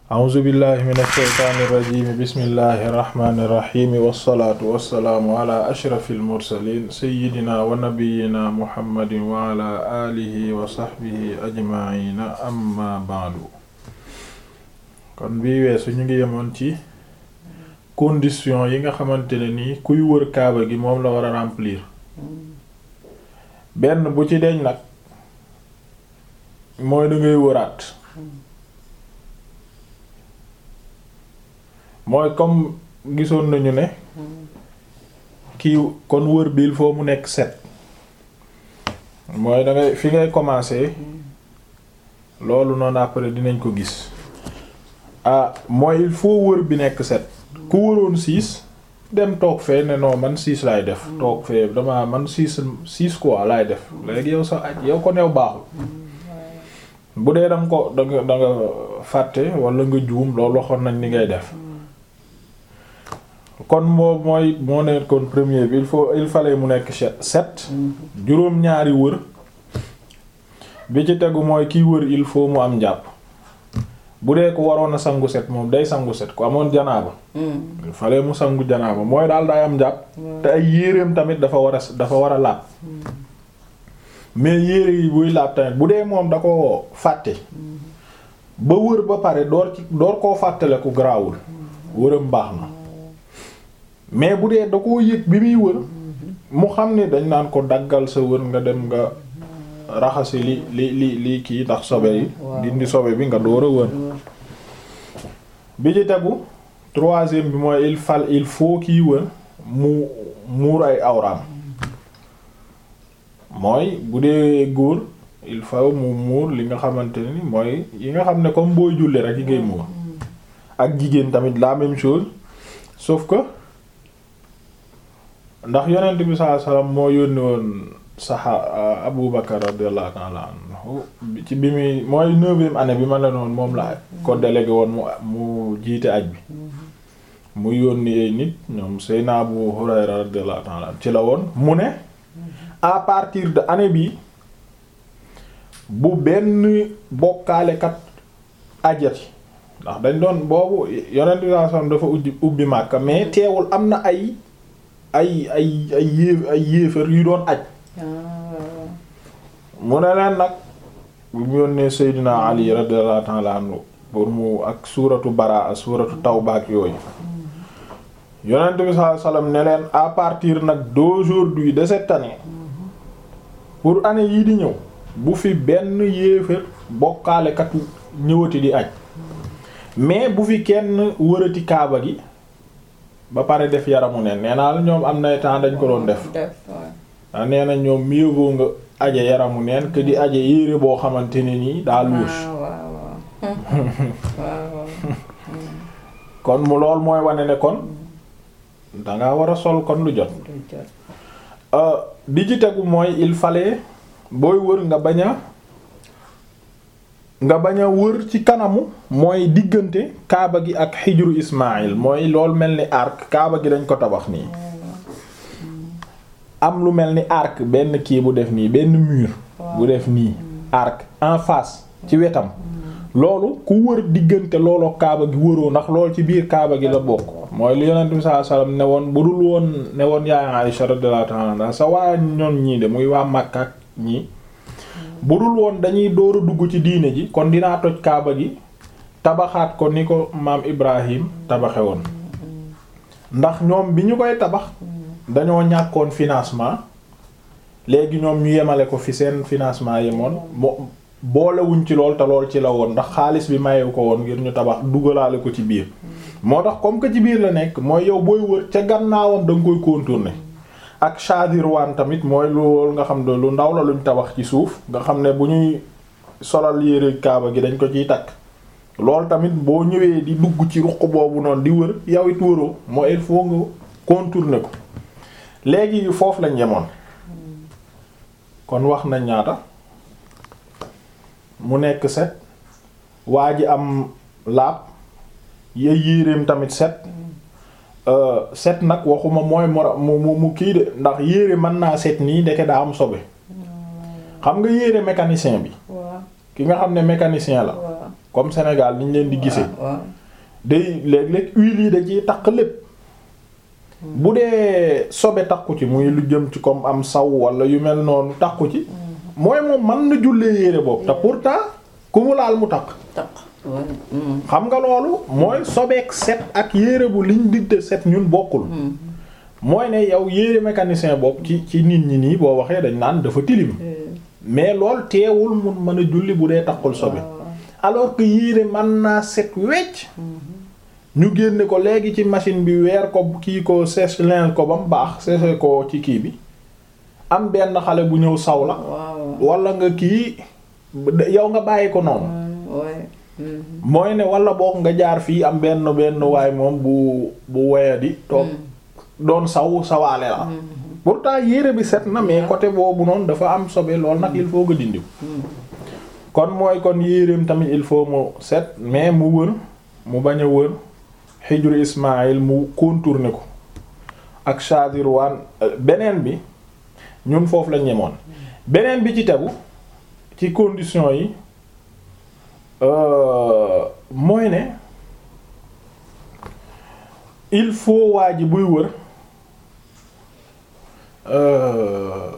a'uuzu billahi min ashaytaani irrajimi bismillahi irrahmani irrahimi wassalaatu wassalaamu ala ashrafi almursalin sayidina wa nabiyina muhammadin wa ala alihi wa sahbihi ajmaina amma ba'du kon bii weesu ñu ngi yemoon ci condition yi nga xamante ne nii kuy wër kaaba gi moom la war a remplir benn bu ci deñ nag mooy da ngay wëraat mooy comme gisoon nañu ne kii kon wër bi il faut mu nekk set mooy da ngay fi ngay commencer loolu noonu après dinañ ko gis ah mooy il faut wër bi nekk set ku wëroon six dem toog fee ne non man six laay def toog fee dama man six six quoi laay def léegi yow sa aj yow ko new baaxul bu dee danga ko danga danga fàtte wala nga juum loolu waxoon nañ ni ngay def kon moo mooy moo nekkoon premier bi il faut il fallait mu nekk sept juróom-ñaari wër bi ci tegu mooy kiy wër il faut mu am njàpp bu dee ko waroon a sangu set moom day sangu set ku amoon janaaba il fallait mu sangu janaaba mooy daal day am njàpp te ay yéreem tamit dafa war a dafa war a laab mais yére yi buy laab tamit bu dee moom da ko fàtte ba wër ba pare door ci door koo fàttale ku garaawul wëram baax na mais bu dee da koo yëg bi muy wër mu xam ne dañ naan ko daggal sa wër nga dem nga raxasi li li li li kii ndax sobe yi dindi sobe bi nga door a wër bi ci tegu troisième bi mooy il fal il faut kiy wër mu muur ay awraam mooy bu dee góor il faut mu muur li nga xamante ni mooy yi nga xam ne comme booy julli rek yi ngay muur ak jigéen tamit la même chose sauf que ndax yonent bi sallallahu alayhi wasallam moo yónni woon saxa Abu Bakar radiyallahu ta'ala anhu ci bi muy mooy neuvième année bi ma la noonu moom la ko délégué woon mu mu jiite aj bi mu yónni ay nit ñoom Seyna Abu Hurayra radiyallahu ta'ala ci la woon mu ne à partir de année bi bu benn bokkaalekat ajati ndax dañ doon boobu yonent bi sallallahu alayhi wasallam dafa ubbi ubbi Makka mais teewul am na ay ay ay ay yéef ay yéefar yu doon aj mu ne leen nag bu mu yónnee Seydina Ali radiyallahu ta'ala anhu pour mu ak suuratu Baraa suuratu Tawba ak yooyu yonent bi sallallahu alayhi wasallam ne leen à partir nag d'aujourd'hui de cette année pour année yii di ñëw bu fi benn yéefar bokkaalekat ñëwati di aj mais bu fi kenn wërati kaaba gi ba pare def yaramu neen nee naa la ñoom am na temps dañ ko doon def ah nee na ñoom mieux vaut nga aje yaramu neen que di aje yére boo xamante ne nii daa louche kon mu lool mooy wane ne kon danga war a sol kon lu jot di ci tegu mooy il fallait booy wër nga bañ a nga bañ a wër ci kanamu mooy diggante kaaba gi ak xijru Ismaïl mooy loolu mel ni arc kaaba gi dañ ko tabax nii am lu mel ni arc benn kii bu def nii benn mur bu def nii arc en face ci wetam loolu ku wër diggante looloo kaaba gi wëroo ndax loolu ci biir kaaba gi la bokk mooy li yonent bi sallallahu alayhi wasallam ne woon bu dul woon ne woon yaay Aisha radiyallahu ta'ala anha sa waa ñoon ñii de muy waa Makka ak ñii bu dul woon dañuy door a dugg ci diine ji kon dinaa toj kaaba gi tabaxaat ko ni ko maam Ibrahim tabaxe woon ndax ñoom bi ñu koy tabax dañoo ñàkkoon financement léegi ñoom ñu yemale ko fi seen financement yemoon mo boolewuñ ci lool te lool ci la woon ndax xaalis bi mayewu ko woon ngir ñu tabax dugalaale ko ci biir moo tax comme que ci biir la nekk mooy yow booy wër ca gannaawam da nga koy contourner ak chadirwan tamit mooy loolu nga xam ne lu ndaw la luñ tabax ci suuf nga xam ne bu ñuy solal yére kaaba gi dañ ko ciy takk loolu tamit boo ñëwee di dugg ci ruq boobu noonu di wër yow it wëroo mooy il faut nga contourner ko léegi foofu lañ yemoon kon wax nañ ñaata mu nekk set waa ji am laab ya yéreem tamit set set nag waxuma mooy mu mu mu kii de ndax yére mën naa set nii ndeke daa am sobe xam nga yére mécanicien bi ki nga xam ne mécanicien la comme Sénégal ni ñu leen di gisee waaw day léeg-léeg huile yi da ciy takk lépp bu dee sobe takku ci muy lu jëm ci comme am saw wala yu mel noonu takku ci mooy moom mën na jullee yére boobu te pourtant ku mu laal mu takk taq waaw mm, xam nga loolu mooy sobeek set ak yére bu liñ digte set ñun bokkul mm, mooy ne yow yére mécanicien boobu ci ci nit ñi nii boo waxee dañ naan dafa tilim euh, mais lool teewul mun mën a julli bu dee takkul sobe waaw, alors que yére mën naa set wecc ñu génne ko léegi ci machine bi weer ko kii ko sèche linge ko ba mu baax sèche ko ci kii bi am benn xale bu ñëw saw la waaw wala nga kii yow nga bàyyi ko noonu waaw mm, mooy ne wala boog nga jaar fii am benn benn waay moom bu bu wayadi toog doon saw sawaale la pourtant yére bi set na mais côté boobu noonu dafa am sobe lool nag il faut nga dindiw kon mooy kon yéreem tamit il faut mu set mais mu wër mu bañ a wër xijru Ismaïl mu contourner ko ak Shadirwan beneen bi ñun foofu la ñemoon beneen bi ci tegu ci condition yi euh, mooy ne il faut waa ji buy wër euh,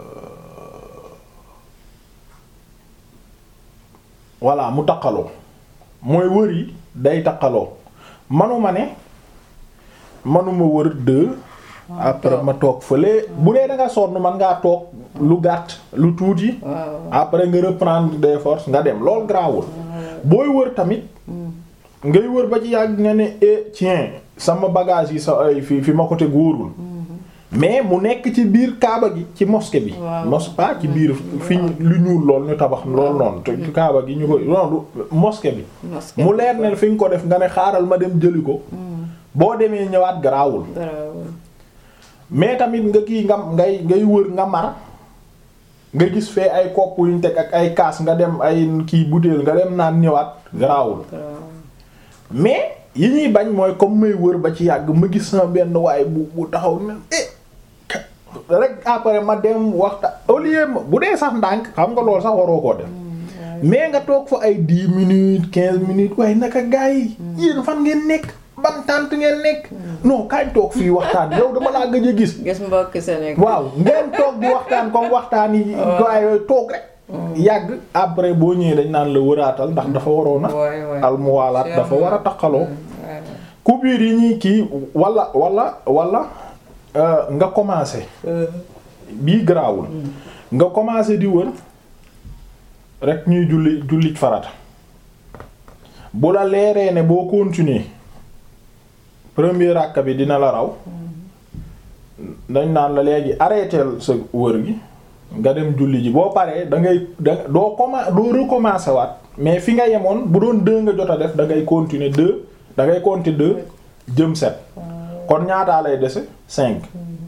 voilà mu taqaloo mooy wër yi day taqaloo manuma ne manuma wër deux après ma toog fële bu dee da nga sonn man ngaa toog lu gàtt lu tuuti waaw après nga reprendre des forces nga dem loolu garaawul booy wër tamit ngay wër ba ci yàgg nga ne eh tiens sama bagage yi sa ay fi fi ma ko teg wóorul mais mu nekk ci biir kaaba gi ci mosquée bi Waaw. mos pas ci biir fi ñu- lu ñuul lool ñu tabax lool noonu te ci kaaba gi ñu ko noonu mosquée bi mosquée mu leer ne fi nga ko def nga ne xaaral ma dem jëli ko boo demee ñëwaat garaawul garaawul mais tamit nga kii nga ngay ngay wër nga mar nga gis fee ay kopp yu ñu teg ak ay kaas nga dem ay kii butéel nga dem naan ñëwaat garaawul garaawul mais yi ñuy bañ mooy comme may wër ba ci yàgg ma gis sama benn waaye bu bu taxaw ne eh rek après ma dem waxta au lieu ma bu dee sax ndànk xam nga loolu sax waroo koo def mais nga toog fa ay dix minutes quinze minutes waaye naka gars yi yéen fan ngeen nekk ban tànt ngeen nekk non kañ toog fii waxtaan yow dama laa gëj a gis gis mbokk Sénégal waaw ngeen toog di waxtaan comme waxtaan yi waaye yooyu toog rek yàgg après boo ñëwee dañ naan la wëraatal ndax dafa waroon a waay waay almuwaalaat dafa war a taqaloo waay coupure yi ñuy kii wala wala wala euh, nga commencé bii garaawul nga commencé di wër rek ñuy julli jullit farata bu la leeree ne boo continuer premier ràkka bi dina la raw dañ naan la léegi arrêteel sa wër gi nga dem julli ji boo paree da ngay da doo commen doo recommencer waat mais fi nga yemoon bu doon deux nga jot a def da ngay continuer deux da ngay compter deux jëm sept kon ñaataa lay dese cinq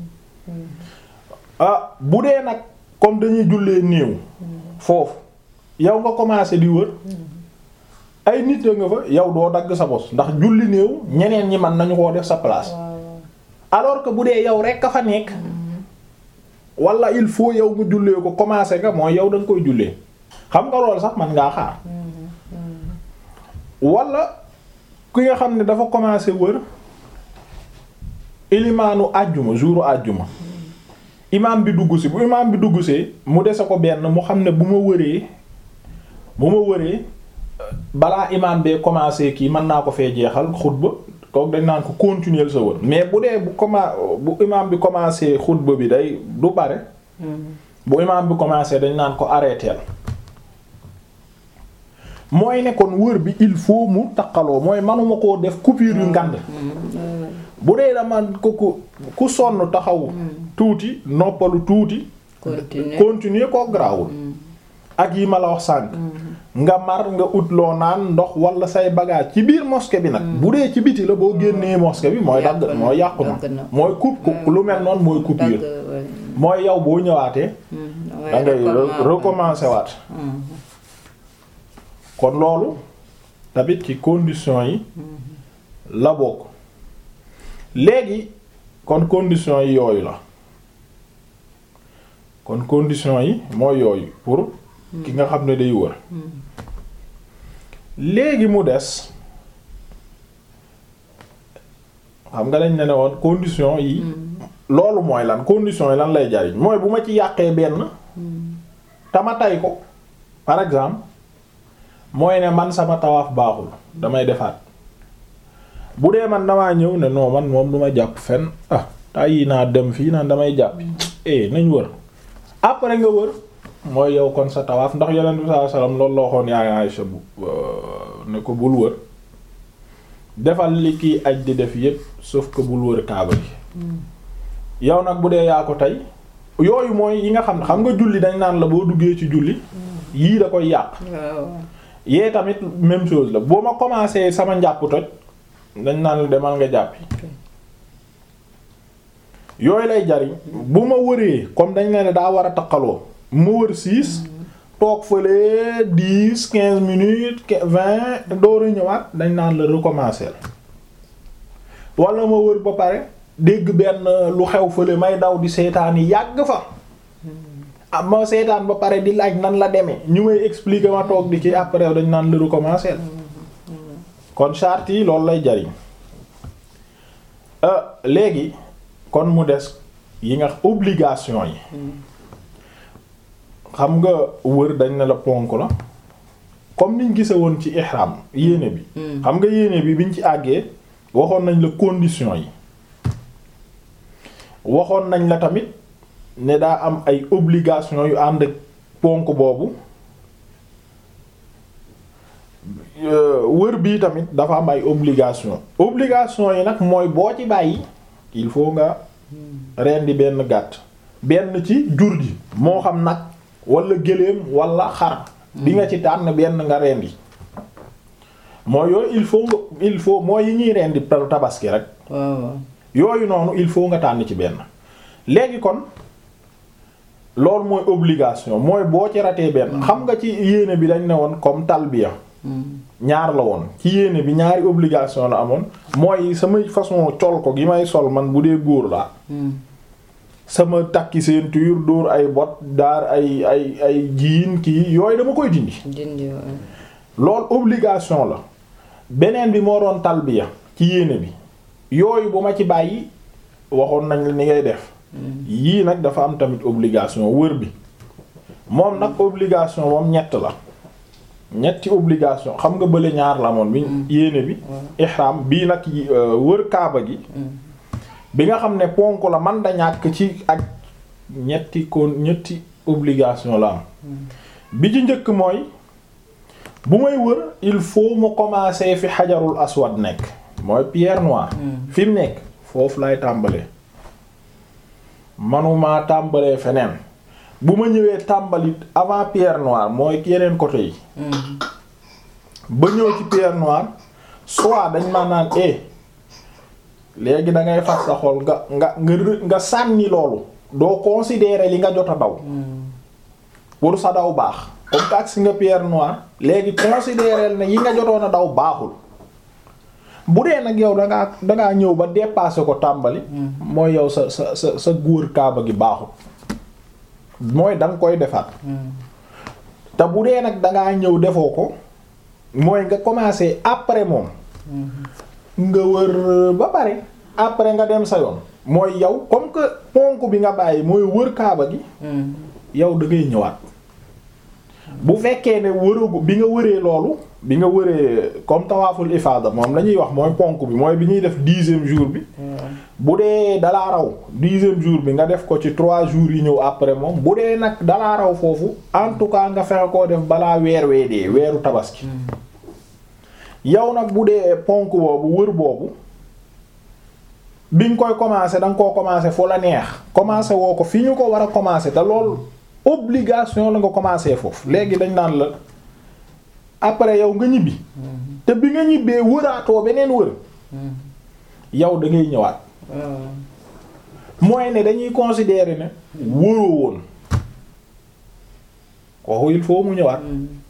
ah bu dee nag comme dañuy jullee néew foofu yow nga commencé di wër ay nit a nga fa yow doo dagg sa bos ndax julli néew ñeneen ñi man nañu koo def sa place alors que bu dee yow rek a fa nekk wala il faut yow nga jullee ko commencé nga mooy yow da nga koy jullee xam nga loolu sax man ngaa xaar wala ki nga xam ne dafa commencé wër ilimaanu àjjuma jouru àjjuma imaam bi dugg si bu imaam bi dugg see mu dese ko benn mu xam ne bu ma wëree bu ma wëree balaa imaam bee commencé kii mën naa ko fee jeexal xutba kooku dañ naan ko continuer sa wër mais bu dee bu commen bu imaam bi commencé xutba bi day du bare bu imaam bi commencé dañ naan ko arrêter mooy ne kon wër bi il faut mu taqaloo mooy manuma koo def coupure yu ngand bu dee dama ko ku ku sonn taxaw tuuti noppalu tuuti continuer continuer koo garaawul ak yi ma la wax sànq nga mar nga ut loo naan ndox wala say bagage ci biir mosquée bi nag bu dee ci biti la boo génnee mosquée bi mooy dagg Yàqu na, mooy yàqu na dagg na. mooy coupe coupe lu mel noonu mooy coupure dagg waay. mooy yow boo ñëwaatee Hmm, da ngay recommencer. recommencer waat Hmm, kon loolu tamit ci conditions yi la bokk léegi kon conditions yi yooyu la kon conditions yi mooy yooyu pour ki nga xam ne day wër léegi mu des xam nga dañ ne ne woon condition yi loolu mooy lan condition yi lan lay jariñ mooy bu ma ci yàqee benn tama tay ko par exemple mooy ne man sama tawaaf baaxul damay defaat bu dee man damaa ñëw ne non man moom du ma jàpp fenn ah tàyyi naa dem fii naan damay jàpp eh nañ wër après nga wër mooy yow kon sa tawaaf ndax yonent bi sallallahu alayhi wasallam loolu la waxoon yaay Aysa bu ne ko bul wër defal li kiy aj di def yépp sauf que bul wër kaaba gi yow nag bu dee yaa ko tey yooyu mooy yi nga xam ne xam nga julli dañ naan la boo duggee ci julli yii da koy yàq waaw yee tamit même chose la boo ma commencé sama njàpp toj dañ naan la demal nga jàppi yooyu lay jariñ bu ma wëree comme dañ ne ne daa war a taqaloo ma wër six toog fële dix quinze minutes vingt door a ñëwaat dañ naan la recommencer wala ma wër ba pare dégg benn lu xew fële may daw di seetaan yi yàgg fa ah ma seetaan ba pare di laaj nan la demee ñu may expliquer ma toog di ci après dañ naan la recommencer kon charte yi loolu lay jariñ euh léegi kon mu des yi nga obligation yi xam nga wër dañ ne la ponk la comme niñ gise woon ci ihram yéene bi xam nga yéene bi biñ ci àggee waxoon nañ la condition yi waxoon nañ la tamit ne daa am ay obligation yu ànd ak ponk boobu wër bii tamit dafa am ay obligation obligation yi nag mooy boo ci bàyyi il faut nga rendi benn gàtt benn ci jur gi moo xam nag wala gëléem wala xar di nga ci tànn benn nga rendi mooy yooyu il faut nga il faut mooy yi ñuy rendi tabaski rek waaw yooyu noonu il faut nga tànn ci benn léegi kon loolu mooy obligation mooy boo ci ratee benn xam nga ci yéene bi dañ ne woon comme talbiya ñaar la woon ci yéene bi ñaari obligation la amoon mooy samay façon col ko gi may sol man bu dee góor laa sama takki ceinture dóor ay bot daar ay ay ay jiin kii yooyu dama koy dindi dindi waaw loolu obligation la beneen bi moo doon talbiya ci yéene bi yooyu bu ma ci bàyyi waxoon nañ la ni ngay def yii nag dafa am tamit obligation wër bi moom nag obligation moom ñett la ñetti obligation xam nga bële ñaar la amoon bi yéene bi ihram bii nag yi, euh, wër kaaba gi bi nga xam ne ponk la man da ñàkk ci ak ñetti kon ñetti obligation la am bi ci njëkk mooy bu may wër il faut mu commencer fi xajarul aswad nekk mooy pierre noire fi mu nekk foofu lay tàmbalee manuma tàmbalee feneen bu ma ñëwee tàmbali avant pierre noire mooy yeneen côté yi ba ñëw ci pierre noire soit dañ ma naan eh léegi da ngay fas sa xol nga nga nga rë- nga sànni loolu doo considérer li nga jot a daw pour sa daw baax comme que agsi nga pierre noire léegi considérer ne yi nga jotoon a daw baaxul bu dee nag yow da ngaa da ngaa ñëw ba dépasser ko tàmbali mooy yow sa sa sa sa góor kaaba gi baaxul mooy da nga koy defaat te bu dee nag da ngaa ñëw defoo ko mooy nga commencer après moom nga wër ba pare après nga dem sa yoon mooy yow comme que ponk bi nga bàyyi mooy wër kaaba gi yow da ngay ñëwaat bu fekkee ne wëragu bi nga wëree loolu bi nga wëree comme tawaaful ifaada moom la ñuy wax mooy ponk bi mooy bi ñuy def dixième jour bi bu dee dalaa raw dixième jour bi nga def ko ci trois jours yi ñëw après moom bu dee nag dalaa raw foofu en tout cas nga fexe koo def balaa weer wee dee weeru tabaski yow nag bu dee ponk boobu wër boobu bi nga koy commencer da nga koo commencer fu la neex commencer woo ko fi ñu ko war a commencer te loolu obligation la nga commencer foofu léegi dañ naan la après yow nga ñibbi te bi nga ñibbee wëraatoo beneen wër yow da ngay ñëwaat mooy ne dañuy considérer ne wëroo woon kooku il faut mu ñëwaat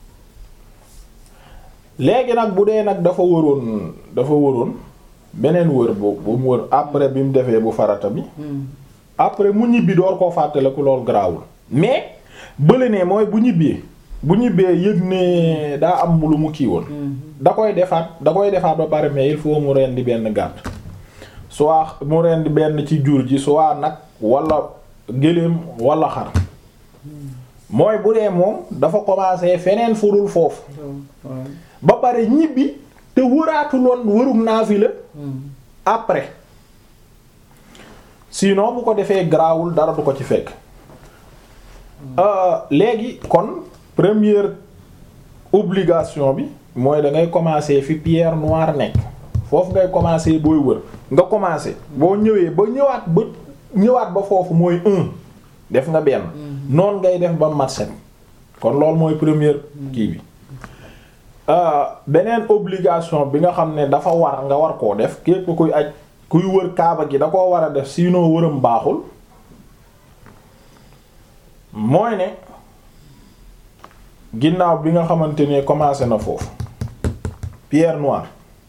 léegi nag bu dee nag dafa wëroon dafa wëroon beneen wër bu bu mu wër après bi mu defee bu farata bi après mu ñibbi door koo fàttaliku loolu garaawul mais bële ne mooy bu ñibbee bu ñibbee yëg ne daa am lu mu kii woon da koy defaat da koy defaat ba pare mais il faut mu rendi benn gàtt soit mu rendi benn ci jur ji soit nag wala gëléem wala xar mooy bu dee moom dafa commencé feneen furul foofu ba pare ñibbi te wëraatuloon wërum naafila après sinon bu ko defee garaawul dara du ko ci fekk léegi kon première obligation bi mooy da ngay commencer fi pierre noire nekk foofu ngay commencer booy wër nga commencer boo ñëwee ba ñëwaat ba ñëwaat ba foofu mooy un def nga benn noonu ngay def ba mat set kon loolu mooy première kii bi beneen obligation bi nga xam ne dafa war nga war koo def képp kuy aj kuy wër kaaba gi da koo war a def sinon wëram baaxul mooy ne ginnaaw bi nga xamante ne commencé na foofu pierre noire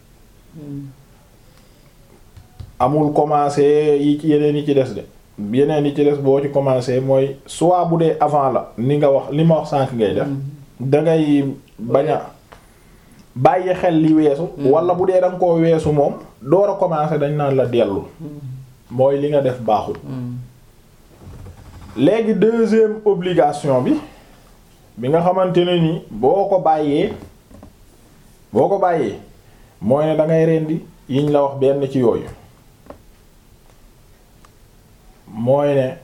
amul commencé yi ci yeneen yi ci des de yeneen yi ci des boo ci commencé mooy soit bu dee avant la ni nga wax li ma wax sànq ngay def dangay bañ a bàyyi xel li weesu wala bu dee danga koo weesu moom door a commencé dañ naan la dellu mooy li nga def baaxul léegi deuxième obligation bi bi nga xamante ne ni boo ko bàyyee boo ko bàyyee mooy ne da ngay rendi yiñ la wax benn ci yooyu mooy ne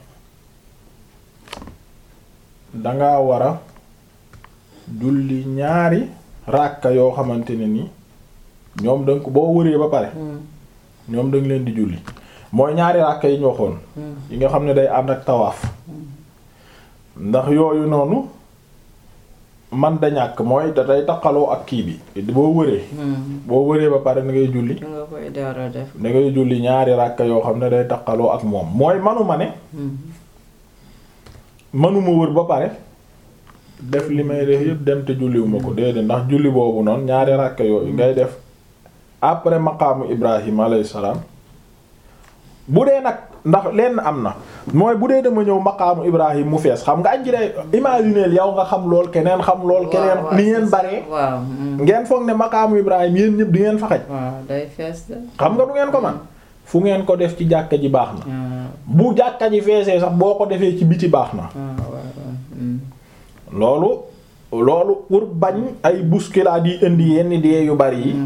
danga war a julli ñaari ràkka yoo xamante ne ni ñoom danga ko boo wëree ba pare ñoom danga leen di julli mooy ñaari ràkka yi ñu waxoon yi nga xam ne day ànd ak tawaaf ndax yooyu noonu man da ñàkk mooy da day taqaloo ak kii bi boo wëree boo wëree ba pare da ngay julli nga koy dara def da ngay julli ñaari ràkka yoo xam ne day taqaloo ak moom mooy manuma ne manuma wër ba pare def li may def yëpp dem te julliwuma ko déedéet ndax julli boobu noonu ñaari ràkka yooyu ngay def après maqaamu Ibrahim alayhi salaam bu dee nag ndax lenn am na mooy bu dee dama ñëw maqaamu Ibrahim mu fees xam nga añ ji day imaginer yow nga xam lool keneen xam lool keneen ni ngeen baree waaw ngeen foog ne maqaamu Ibrahim yéen ñëpp di ngeen fa xaj waaw day fees de xam nga du ngeen ko man fu ngeen ko def ci jàkka ji baax na bu jàkka ji feesee sax boo ko defee ci biti baax na loolu loolu pour bañ ay bousculade yi indi yenn dee yu bari yi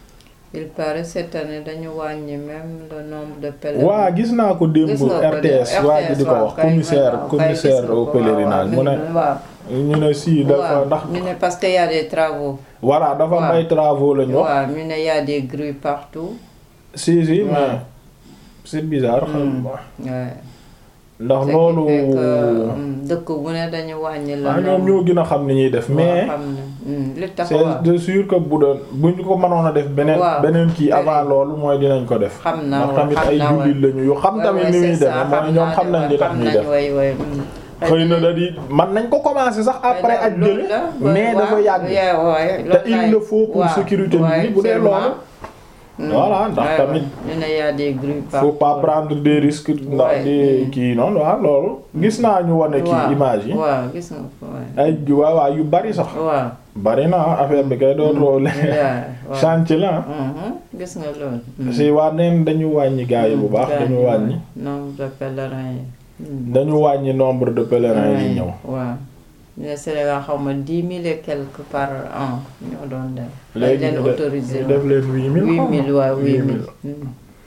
il paraît cette année dañu wàññi même le nombre de pèlerins. waa gis naa ko démb Gis nga ko de- RTS waa ji di ko waaw, wax kay, commissaire waaw, kay, commissaire gis nga au ko, pèlerinage mu waaw, ne waaw. ñu ne si dafa waaw ndax ñu ne parce que y a des travaux. voilà dafa am waaw. ay travaux lañu wax waaw ñu ne y a des grues partout. si si waaw. mais c'est bizarre xam Mm. nga Ouais. ndax Ce qui loolu fait que, mm, dëkk bu ne dañu wàññi la. ah ñoom ñoo gën a xam ni ñuy def mais xam ne mm, li tax c'est waaw. de sûr que bu doon bu ñu ko mënoon a def beneen Waaw. beneen kii Beneen. avant loolu mooy dinañ ko def xam naa ndax wa- tamit xam ay naa wa- jullit lañu yu xam Ouais, tamit ouais, ni muy c'est demee ça, mooy ñoom naa xam ne nañ li tax xam ñuy nañ, def way, way, mm. xëy na da di man nañ ko commencer sax après ak loolu jële la, mais waaw, dafa yàgg yeah, ouais, te loolu il laay- le faut pour waaw, sécurité nit ñi ouais, bu dee sûrement. loolu Mm. Voilà, ndax Ouais, tamit ouais. ñu ne y a des grues faut pas partout. prendre des risques ndax Ouais. di Mm. kii noonu waaw loolu gis naa ñu wane waaw kii image yi waaw gis nga ko waaw. ay waaw waaw yu bari sax waaw. bari na affaire bi kay doon roole yeah, waaw. chantier la Mhm, gis nga loolu. Mm. si waa neen dañu wàññi gaa yi bu baax Gaa dañu yi, wàññi nombre de pèlerins yi. Mm. dañu wàññi nombre de pèlerins yi ñëw waaw ñu ne Sénégal xaw ma dix mille et quelques par an ñoo doon dem. léegi dañ leen ñu def autorisé ñu def leen huit mille huit xaw ma. mille waaw huit Huit mille. mille.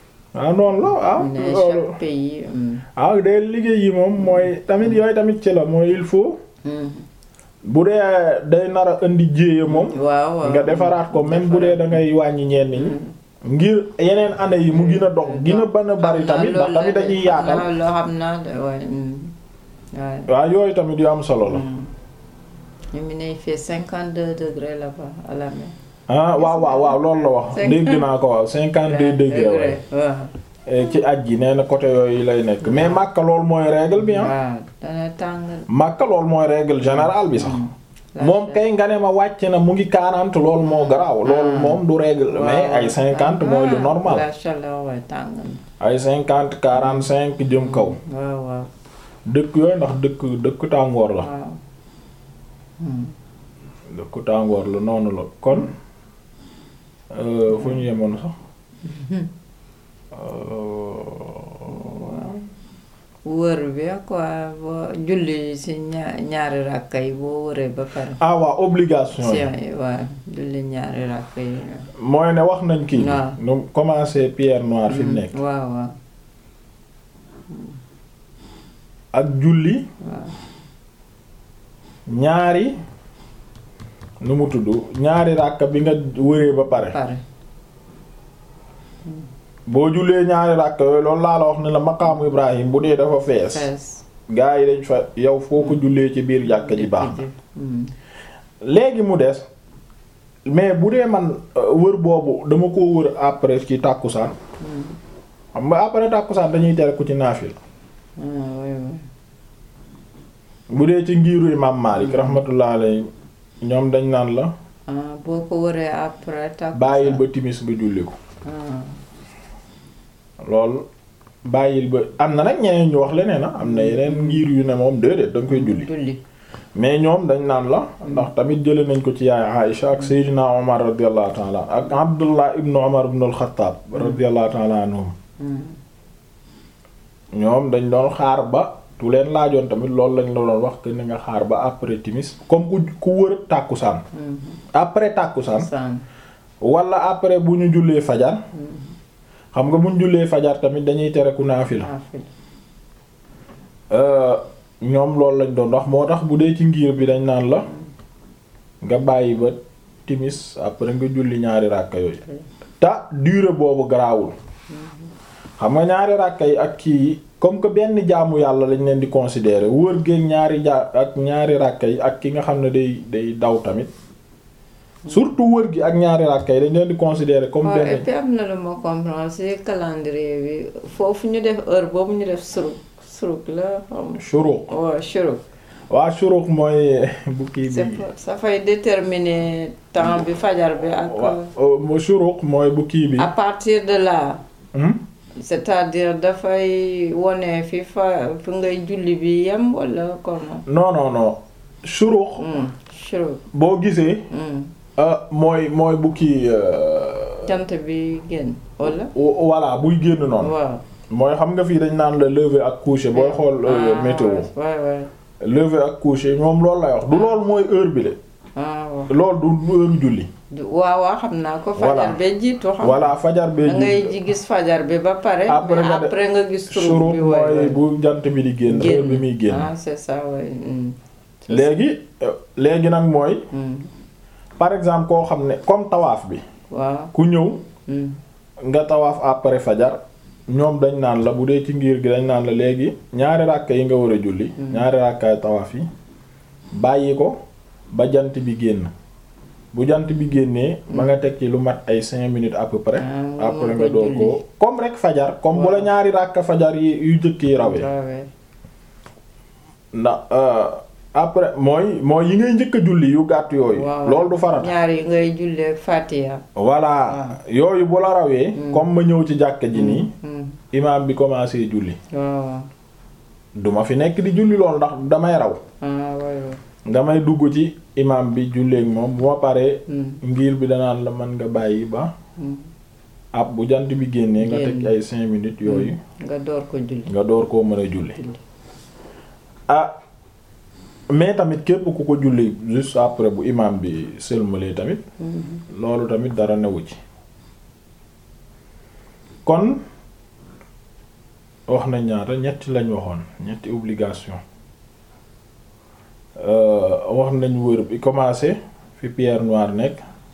ah noonu la ah ñu ne loolu chaque pays. mm, ah day liggéey yi moom mooy tamit yooyu tamit ci la mooy il faut mm. bu dee day nar a indi jéeya moom waaw waaw. nga defaraat ko même bu dee da ngay wàññi ñenn ñi ngir yeneen année yi mu gën a dox gën a ban a bari tamit ndax tamit dañuy yaatal xam naa loo xam naa de waaye. mm, waaye. waaw yooyu tamit yu am solo la mm. ñu ngi ne il fait cinquante deux degrés là-bas à la mer. ah waaw waaw waaw loolu la wax Cinq- dégg naa ko waaw cinquante deux degrés waaye waaw. Eh, ci aj gi nee na côté yooyu lay nekk mais Makka loolu mooy règle bi ah waaw dana tàng. Makka loolu mooy règle générale bi sax La moom chaleur. kay nga ne ma wàcc na mu ngi 40 loolu moo garaaw loolu Ah. moom du règle mais ay 50 mooy lu Ah, normal la chaleur waaye tàng na. ay 50 45 jëm kaw waaw waaw dëkk yooyu ndax dëkk dëkk tàngoor la waaw. Hmm. ku tàngoor la noonu la kon fu ñu yemoon sax wër bi quoi boo julli ci ña- ñaari ràkka yi boo wëree ba pare ah waa obligation si yi waaw julli ñaari ràkka yi mooy ne wax nañ kii waaw. nu commencé pierre noire fi mu nekk waaw waaw ak julli waaw ñaari nu mu tudd ñaari ràkka bi nga wëree ba pare pare boo jullee ñaari ràkka yooyu loolu laa la wax ne la maqaamu Ibrahim bu dee dafa fees fees gaa yi dañ fa yow foo ko jullee ci biir jàkka ji baax na Mm. léegi mu des mais bu dee man euh, wër boobu dama ko wër après ci tàkkusaan Mm. xam nga après tàkkusaan dañuy tere ku ci naafil ah oui oui bu dee ci ngiiru imam Malik rahmatullah alayhi ñoom dañ naan la ah boo ko wëree après takkusaan bàyyil ba timis nga julli ko ah loolu bàyyil ba am na nag ñeneen ñu wax leneen a am na yeneen ngir yu ne moom déedéet da nga koy julli julli mais ñoom dañ naan la ndax tamit jële nañ ko ci yaay Aïcha ak Seydina Omar radiyallahu ta'ala ak Abdullah ibn Omar ibn al-Khattab radiyallahu ta'ala anhum Mm. ñoom dañ doon xaar ba tu leen laajoon tamit loolu lañ la doon wax que ni nga xaar ba après timis comme ku ku wër tàkkusaan Mm. après tàkkusaan saan wala après bu ñu jullee fajar xam nga bu ñu jullee fajar tamit dañuy tere ku naafila naafila Euh, ñoom loolu lañ doon wax moo tax bu dee ci ngir bi dañ naan la nga bàyyi ba timis après nga julli ñaari ràkka yooyu ta durée boobu garaawul xam nga ñaari ràkka yi ak kii yi comme que benn jaamu yàlla lañ leen di considérer wër géeg ñaari ja ak ñaari ràkka yi ak ki nga xam ne day day daw tamit surtout wër gi ak ñaari ràkka yi dañ leen di considérer comme waaw et benn puis am na lu ma comprendre ci calendrier bi foofu ñu def heure boobu ñu def suruk suruk la xam shuruq waaw suruk waa shuruq mooy bu kii c'est bi pas- ça fay déterminer temps bi fajar bi ak waa shuruq mooy bu kii bi à partir de là hmm? c'est-à-dire dafay wone fi fa fi ngay julli bi yem wala comment non non non shuruq Hmm, suruk boo gisee Hmm, ah, mooy mooy bu kii euh, jant bi génn wala wo- voilà buy génn noonu waaw mooy xam nga fii dañ naan la lever ak coucher booy xool euh, Ah, météo waay waay lever ak coucher moom loolu lay wax du loolu mooy heure bi de ah waaw loolu du du heure julli Du- waaw waaw xam naa ko Voilà. fajar ba jiitu xam voilà fajar bee da ngay ji gis fajar bi ba pare Après mais nga de- après nga gis shuruq turub bi waay mooy waay bu jant bi di génn heure bi muy génn ah c'est ça waay hmm. léegi euh, léegi nag mooy Hmm. par exemple koo xam ne comme tawaaf bi waaw ku ñëw hmm. nga tawaaf après fajar ñoom dañ naan la bu dee ci ngir gi dañ naan la léegi ñaari ràkka yi nga war a julli ñaari ràkkaay tawaaf yi bàyyi ko ba jant bi génn bu jant bi génnee ba nga teg ci lu mat ay cinq minutes à peu près Ah, après nga nga door julli. ko comme rek fajar comme bu la Waaw. ñaari ràkka fajar yi yu jëkk yi rawee rawee ndax euh, après mooy mooy yi ngay njëkk a julli yu gàtt yooyu waaw loolu du farata ñaar yi ngay jullee Fatiha voilà yooyu bu la rawee comme ma ñëw ci jàkka ji nii hmm. imaam bi commencé julli waaw duma fi nekk di julli loolu ndax damay raw ah waay waay damay dugg ci imaam bi julleek moom bu ma paree hmm. ngir bi danaan la mën nga bàyyi ba hmm. ab bu jant bi génnee nga teg Génn. ay cinq minutes yooyu nga door ko julli nga door koo mën a julli julli ah mais tamit képp ku ko julli juste après bu imaam bi sëlmalee tamit Hmm. loolu tamit dara newu ci kon wax na ñaata ñetti lañ waxoon ñetti obligation Euh, wax nañ wër bi commencé fi pierre noire nekk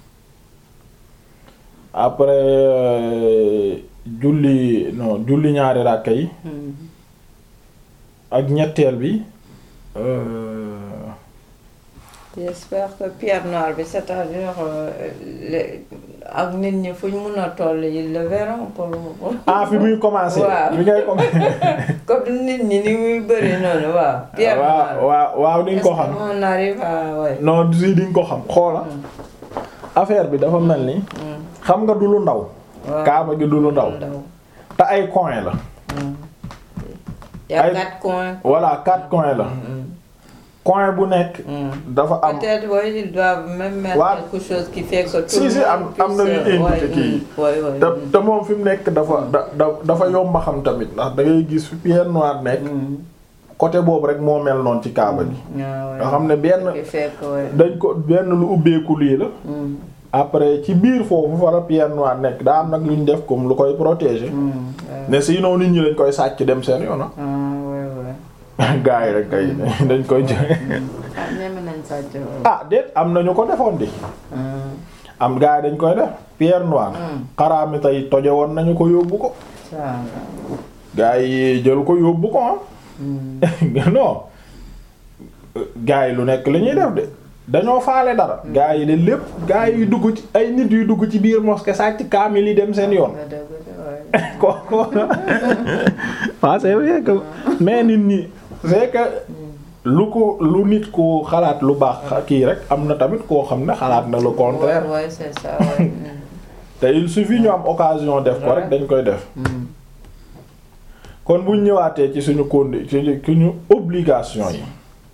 après euh, julli non julli ñaari ràkka yi Hmm. ak ñetteel bi euh, j'espère que pierre noire bi c'est-à-dire euh, le- ak nit ñi fu ñu mun a toll ils le verront pour ah fi muy commencé Waaw. fi ngay commencé comme nit ñi ni muy bëri noonu waaw pierre noire waaw waaw waaw di nga ko Est-ce xam que on arrive à ouais. non si di nga ko xam xoola affaire bi dafa mel ni Hmm. xam nga du lu ndaw waaw kaaba gi du lu ndaw te ay coin la y a Ay- quatre coins voilà quatre coins la Hmm. coin bu nekk dafa am peut-être oui ils doivent même mettre Ouais. quelque chose qui fait que tout Si, le si, monde am- am na puisse, lu euh, indiqué ouais, kii. mm, ouais, ouais, te mm. te moom fi mu nekk dafa da da dafa yomba xam tamit ndax da ngay gis fi pierre noire nekk Mm. côté boobu rek moo mel noonu ci kaaba gi Ah, ouais. nga xam ne benn Ce qui fait que, ouais. dañ ko benn lu ubbeeku lii la Mm, après ci biir foofu fa la pierre noire nekk daa am nag lu ñu def comme lu koy protéger mm, ouais. ne sinon nit ñi dañ koy sàcc dem seen yoon Ah, ouais, ouais. ah gars yi rek kay dañ koy jël Ah, ñeme nañ sàcc, ouais. ah déet am na ñu ko defoon di Mm, am gars yi dañ koy def pierre noire mm, xaraami tey toje woon nañu ko yóbbu ko ça va. gars yi jël ko yóbbu ko ah Mm, non gars yi lu nekk la ñuy def de dañoo faale dara gars yi de lépp gars yi dugg ci ay nit yu dugg ci biir mosquée sàcc kaamil yi dem seen yoon nga dëgg de, ouais. ko ko waaw c'est vrai que mais nit ñi c'est que lu ko lu nit ko xalaat lu baax kii rek am na tamit koo xam ne xalaat na le contraire Ouais, ouais, c'est ça, ouais. Mm, te il suffit ñu am occasion def ko rek dañ koy def mm. kon buñ ñëwaatee ci suñu condi ci suñu obligation yi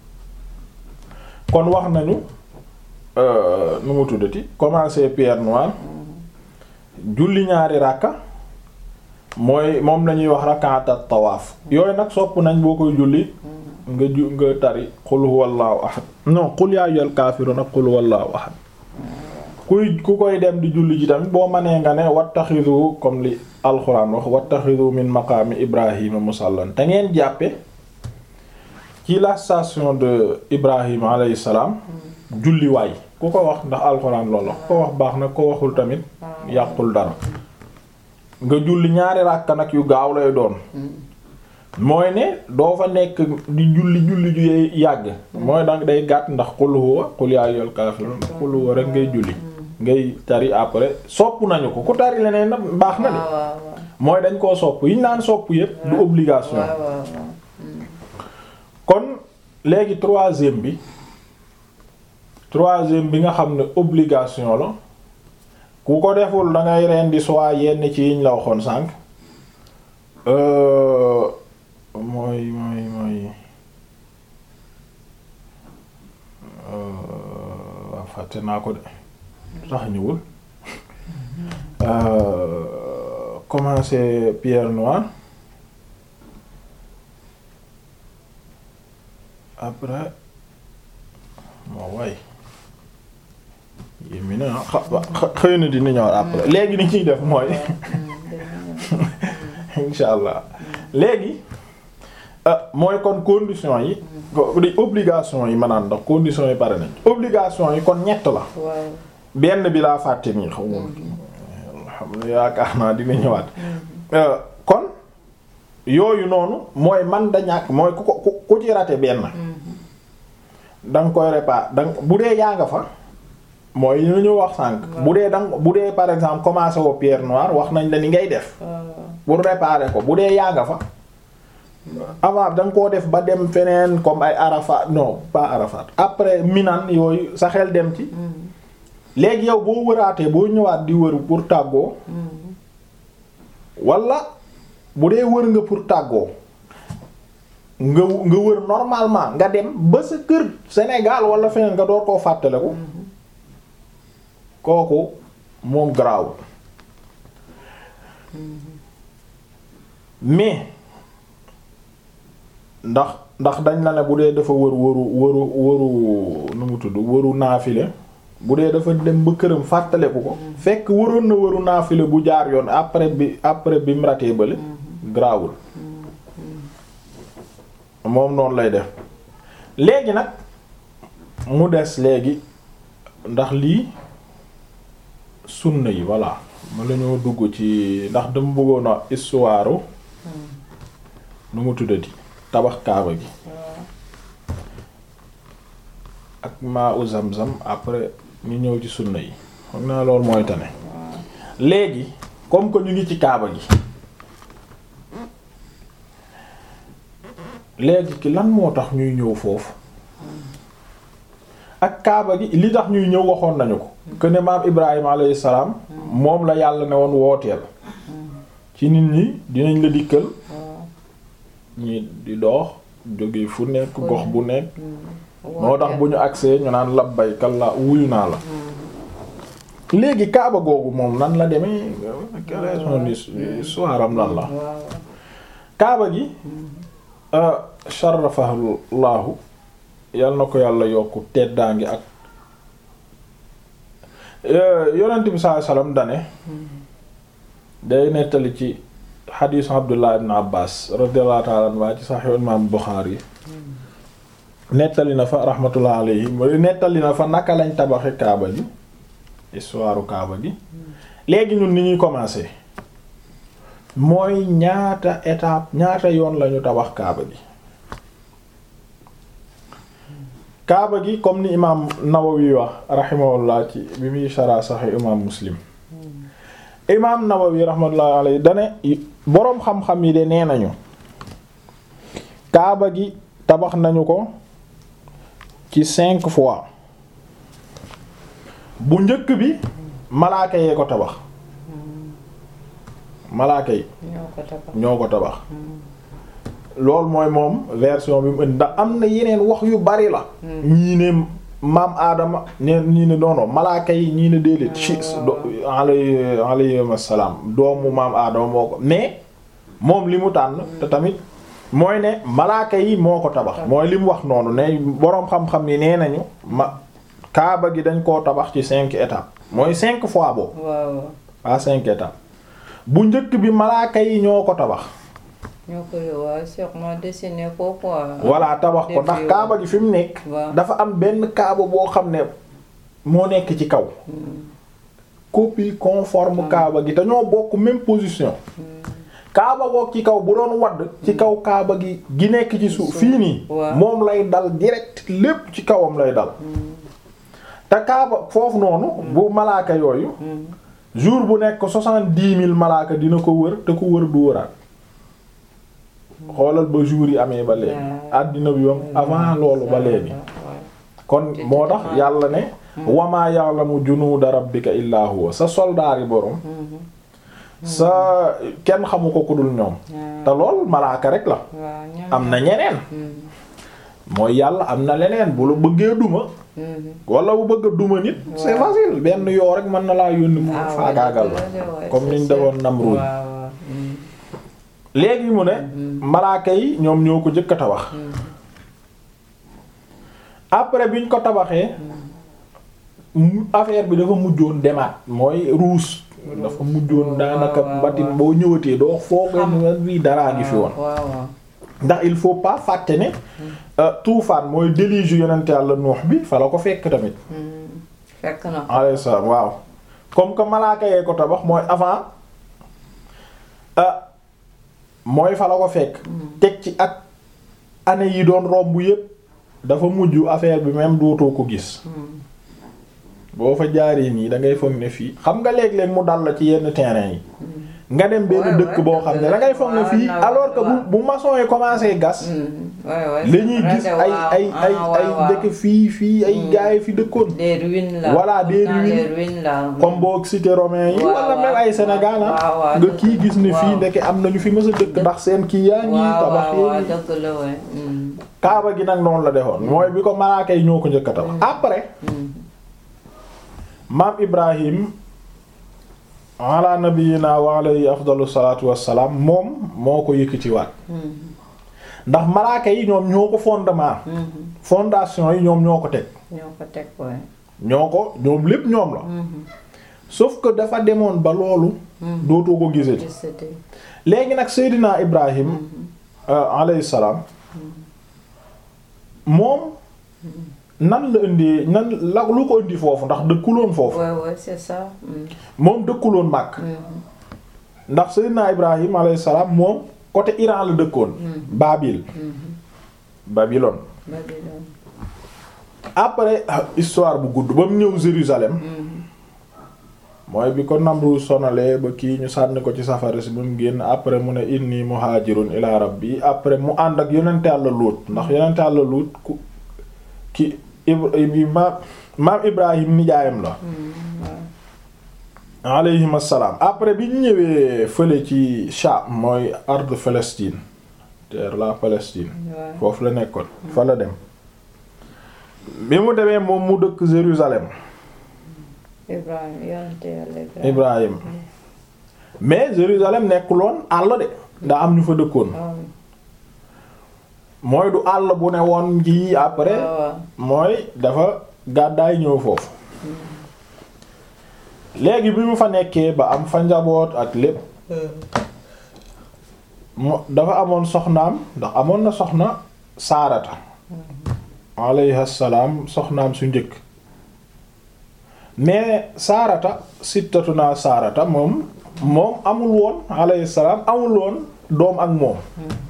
kon wax nañu euh, nu mu tuddati commencer pierre noire julli ñaari ràkka mooy moom lañuy wax rak'atat tawaaf yooyu nag sopp nañ boo koy julli nga ju nga tari qul huwallahu ahad non qul yaa ayyuhal kaafiruun ak qul huwallahu ahad kuy ku koy dem di julli ji tamit boo mënee nga ne wattaxidu comme li alxuraan wax wattaxidu min maqaami ibrahima musallan te ngeen jàppe ci la station de ibrahima alayhi salaam julli waay ku ko wax ndax alxuraan loolu ku ko wax baax na ko waxul tamit yàqul dara nga julli ñaari ràkka nag yu gaaw lay doon mooy ne doo fa nekk di julli julli ju yàgg mooy danga day gàtt ndax qul huwa qul yaa ayyuhal kaafiruun ndax qul huwa rek ngay julli ngay tari après sopp nañu ko ku tari leneen nag baax na de waaw waaw waaw. mooy dañ koo sopp yi ñu naan sopp yépp du obligation waaw waaw waaw. kon léegi troisième bi troisième bi nga xam ne obligation la ku ko deful da ngay rendi soit yenn ci yiñ la waxoon sànq euh, mooy mooy mooy euh, waaw fàtte naa ko de tax ñëwul euh, commencer pierre noire après moo way yémi na xa xa- xëy na dina ñëw après léegi ni ñuy def mooy insha allah léegi euh, mooy kon condition yi ko- di obligation yi maanaam ndax condition yi pare nañ obligation yi kon ñett la waaw. benn bi laa fàtte nii xaw ma xam ne yaakaar naa dina ñëwaat Euh, kon yooyu noonu mooy man da ñàkk mooy ku ko ku ku ci raté benn da nga koy réparer da nga bu dee yaa nga fa mooy ñu ñu wax sànq bu dee danga bu dee par exemple commencé woo pierre noire wax nañ la ni ngay def waaw. pour réparer ko bu dee yaa nga fa avant da nga koo def ba dem feneen comme ay Arafat non pas Arafat après Minan yooyu sa xel dem ci léegi yow boo wëraatee boo ñëwaat di wër pour tàggoo wala bu dee wër nga pour tàggoo nga nga wër normalement nga dem ba sa kër Sénégal wala feneen nga door koo fàttaliku kooku moom garaawul mais ndax ndax dañ la ne bu dee dafa wër wëru wëru wëru nu mu tudd wëru naafile bu dee dafa dem ba këram fàttaleku ko fekk waroon na waru naafile bu jaar yoon après bi après bi mu ratee bale grawul moom noonu lay def léegi nag mu des léegi ndax lii sunna yi voilà ma la ñoo dugg ci ndax dama bëggoon a histoire nu mu tuddati tabax kaaba gi ak maa u zam-zam après ñu ñëw ci sunna yi xam naa loolu mooy tane léegi comme que ñu ngi ci kaaba gi léegi ki lan moo tax ñuy ñëw foofu ak kaaba gi li tax ñuy ñëw waxoon nañu ko que ne maam Ibrahima alayhi salaam moom la yàlla ne woon wooteel ci nit ñi dinañ la dikkal ñi di dox jóge fu nekk gox bu nekk moo tax bu ñu agsee ñu naan labbayka Allah wuyu naa la léegi kaaba googu moom nan la demee quelle est son histoire am lan la waaw kaaba gi sharafahullahu yal na ko yàlla yokku teddaangi ak yonent bi sallallahu alayhi wasallam dane day nettali ci xadiisu Abdullah ibn Abbas radiyallahu ta'ala anhu ci Sahih imam Bukhari nettali na fa rahmatullah alayhi nettali na fa naka lañ tabaxe kaaba gi histoire kaaba gi léegi ñun ni ñuy commencer mooy ñaata étape ñaata yoon lañu tabax kaaba gi kaaba gi comme ni imaam Nawawi wax rahimahullah ci bi muy shara Sahih imaam Muslim imaam Nawawi rahmatullah alayhi dane boroom xam-xam yi de nee nañu kaaba gi tabax nañu ko ci cinq fois bu njëkk bi malaaka yee ko tabax malaaka yi ñoo ko tabax ñoo ko tabax loolu mooy moom version bi mu indi ndax am na yeneen wax yu bari la ñii ne maam aadama ne ñii ne doono malaaka yi ñii ne déedéet ci alay alayhim assalaam doomu maam aadama moo ko mais moom li mu tànn te tamit mooy ne malaaka yi moo ko tabax mooy li mu wax noonu ne boroom xam-xam yi nee nañu ma kaaba gi dañ koo tabax ci cinq étapes mooy cinq fois boobu waaw pas cinq étapes bu njëkk bi malaaka yi ñoo ko tabax ñoo ko waaw sûrement dessiné ko quoi. voilà tabax ko ndax kaaba gi fi mu nekk waaw. dafa am benn kaaba boo xam ne moo nekk ci kaw copie conforme kaaba gi te ñoo bokk même position kaaba goog ci kaw bu doon wadd ci kaw kaaba gi gi nekk ci suuf fii nii waaw. moom lay dal direct lépp ci kawam lay dal te kaaba foofu noonu bu malaaka yooyu jour bu nekk soixante-dix mille malaaka dina ko wër te ku wër du wëraat xoolal ba jour yi amee ba léegi Ouais. àddina bi yoom avant loolu ba léegi kon Te moo tax vraiment- yàlla ne wamaa ya'lamu junuuda rabbika illaa huwa sa soldaari borom sa kenn xamu ko ku dul ñoom te lool malaaka rek la waaw ñoom am na ñeneen mooy yàlla am na leneen bu la bëggee duma wala bu bëgg a duma nit c'est Ouais. facile benn yoo rek mën na laa yónni mu Ah, ouais, faagaagal dëgg la la, ouais, comme c'est niñ sûr. defoon Namrud waaw waaw. Mm. léegi mu ne malaaka yi ñoom ñoo ko jëkk a tabax après biñ ko tabaxee mu affaire bi dafa mujjoon demaat mooy ruus dafa mujjoon daanaka waaw, batin waaw. boo ñëwatee doo foogee Xam. ni bii daraa ngi fi woon waaw waaw. ndax il faut pas fàtte ne euh, tuufaan mooy déluge yonent Yàlla Nuux bi fa la ko fekk tamit Mm. fekk na ko. alayhi salaam waaw comme que malaaka yee ko tabax mooy avant ah mooy fa la ko fekk teg ci ak année yi doon romb yépp dafa mujj affaire bi même dootoo ko gis Mm. boo fa jaaree nii da ngay foog ne fii xam nga léeg-léeg mu dal la ci yenn terrain yi nga dem benn Ouais, dëkk ouais, boo xam ne da ngay foog ne waaw, fii na- alors que bu waaw. bu maçon yi commencé gas Mm. ouais ouais. la ñuy c'est gis vrai, ay waaw. ay ay Ah, ay waaw, waaw. dëkk fii fii ay gaay yi fi dëkkoon des ruines là. Voilà, des Dans ruines. les ruines là. comme boog cité romain yi waaw, wala même waaw, ay Sénégal ah waaw, waaw, nga dëgg- kii gis ne fii waaw. ndeke am nañu fi mës a dëkk ndax seen kii yaa ngi waaw tabax waaw waaw yi dëgg la ouais. Mm. kaaba gi nag noonu la defoon mooy bi ko malaaka yi ñoo ko njëkk a tabax après Mm. maam Ibrahim ala nabiyina wa alayhi afdalu salatu wassalaam moom moo ko yëkkatiwaat Mm. ndax malaaka yi ñoom ñoo ko fondement Mm. fondation yi ñoom ñoo ko teg ñoo ko teg ouais. ñoo ko ñoom lépp ñoom la Mm. sauf que dafa demoon ba loolu Mm. dootoo ko gisati Gisati. léegi nag Seydina Ibrahim euh, alayhi salaam moom nan la indi nan la lu ko indi foofu ndax dëkkuloon foofu ouais ouais c'est ça. Mm. moom dëkkuloon Makk Mm. ndax Seydina Ibrahim alayhi salaam moom côté Iran la dëkkoon Babil Mm. Babylone Babylone. après ah, histoire bu gudd ba mu ñëw Jérusalem Mm. mooy bi ko Namru sonalee ba kii ñu sànni ko ci safara si ba mu génn après mu ne inni muhajirun ila rabbi après mu ànd ak yonent Yàlla Luut ndax yonent Yàlla Luut ku ki Ibra maam maam Ibrahim nijaayam la Mm. waaw. alayhim assalaam après bi ñu ñëwee fële ci Sham mooy ard Palestine terre la Palestine waaw. foofu la nekkoon fa la dem bi mu demee moom mu dëkk Jérusalem Ibrahim yonent Yàlla Ibrahim Ibrahim mais Jérusalem nekkuloon àll de daa am ñu fa dëkkoon waaw mooy du àll bu ne woon ji après waaw mooy dafa gàddaay ñëw foofu léegi bi mu fa nekkee ba am fa njaboot ak lépp mu dafa amoon soxnaam ndax amoon na soxna saarata alayhi salaam soxnaam su njëkk mais saarata sittatu naa saarata moom moom amul woon alayhi salaam amul woon doom ak moom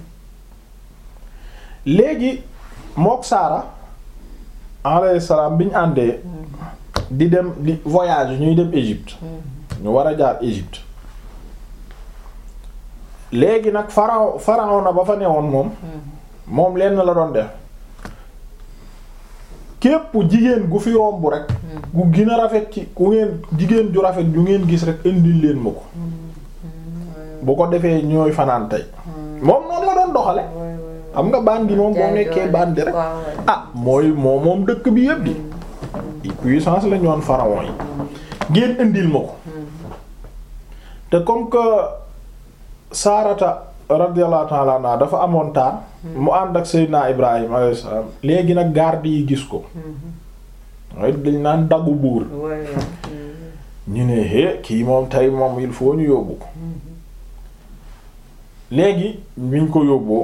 léegi mook saara alayhi salaam bi ñu àndee di dem di voyage ñuy dem Égypte ñu war a jaar Égypte léegi nag pharaon pharaon na ba fa newoon moom moom lenn la doon def képp jigéen gu fi romb rek gu gën a rafet ci ku ngeen jigéen ju rafet ju ngeen gis rek indil leen ma ko bu ko defee ñooy fanaan tey moom noonu la doon doxale xam nga bandi moom boo nekkee bandi rek ah mooy moo moom dëkk bi yépp di puissance la ñoon pharaon yi ngeen indil ma ko te comme que Saarata radiyallahu ta'ala anha dafa amoon taar mu ànd ak Seydina Ibrahim alayhi salaam léegi nag garde yi gis ko mooy dañ naan daggu buur ñu ne hé kii moom tey moom il faut ñu yóbbu ko léegi biñ ko yóbboo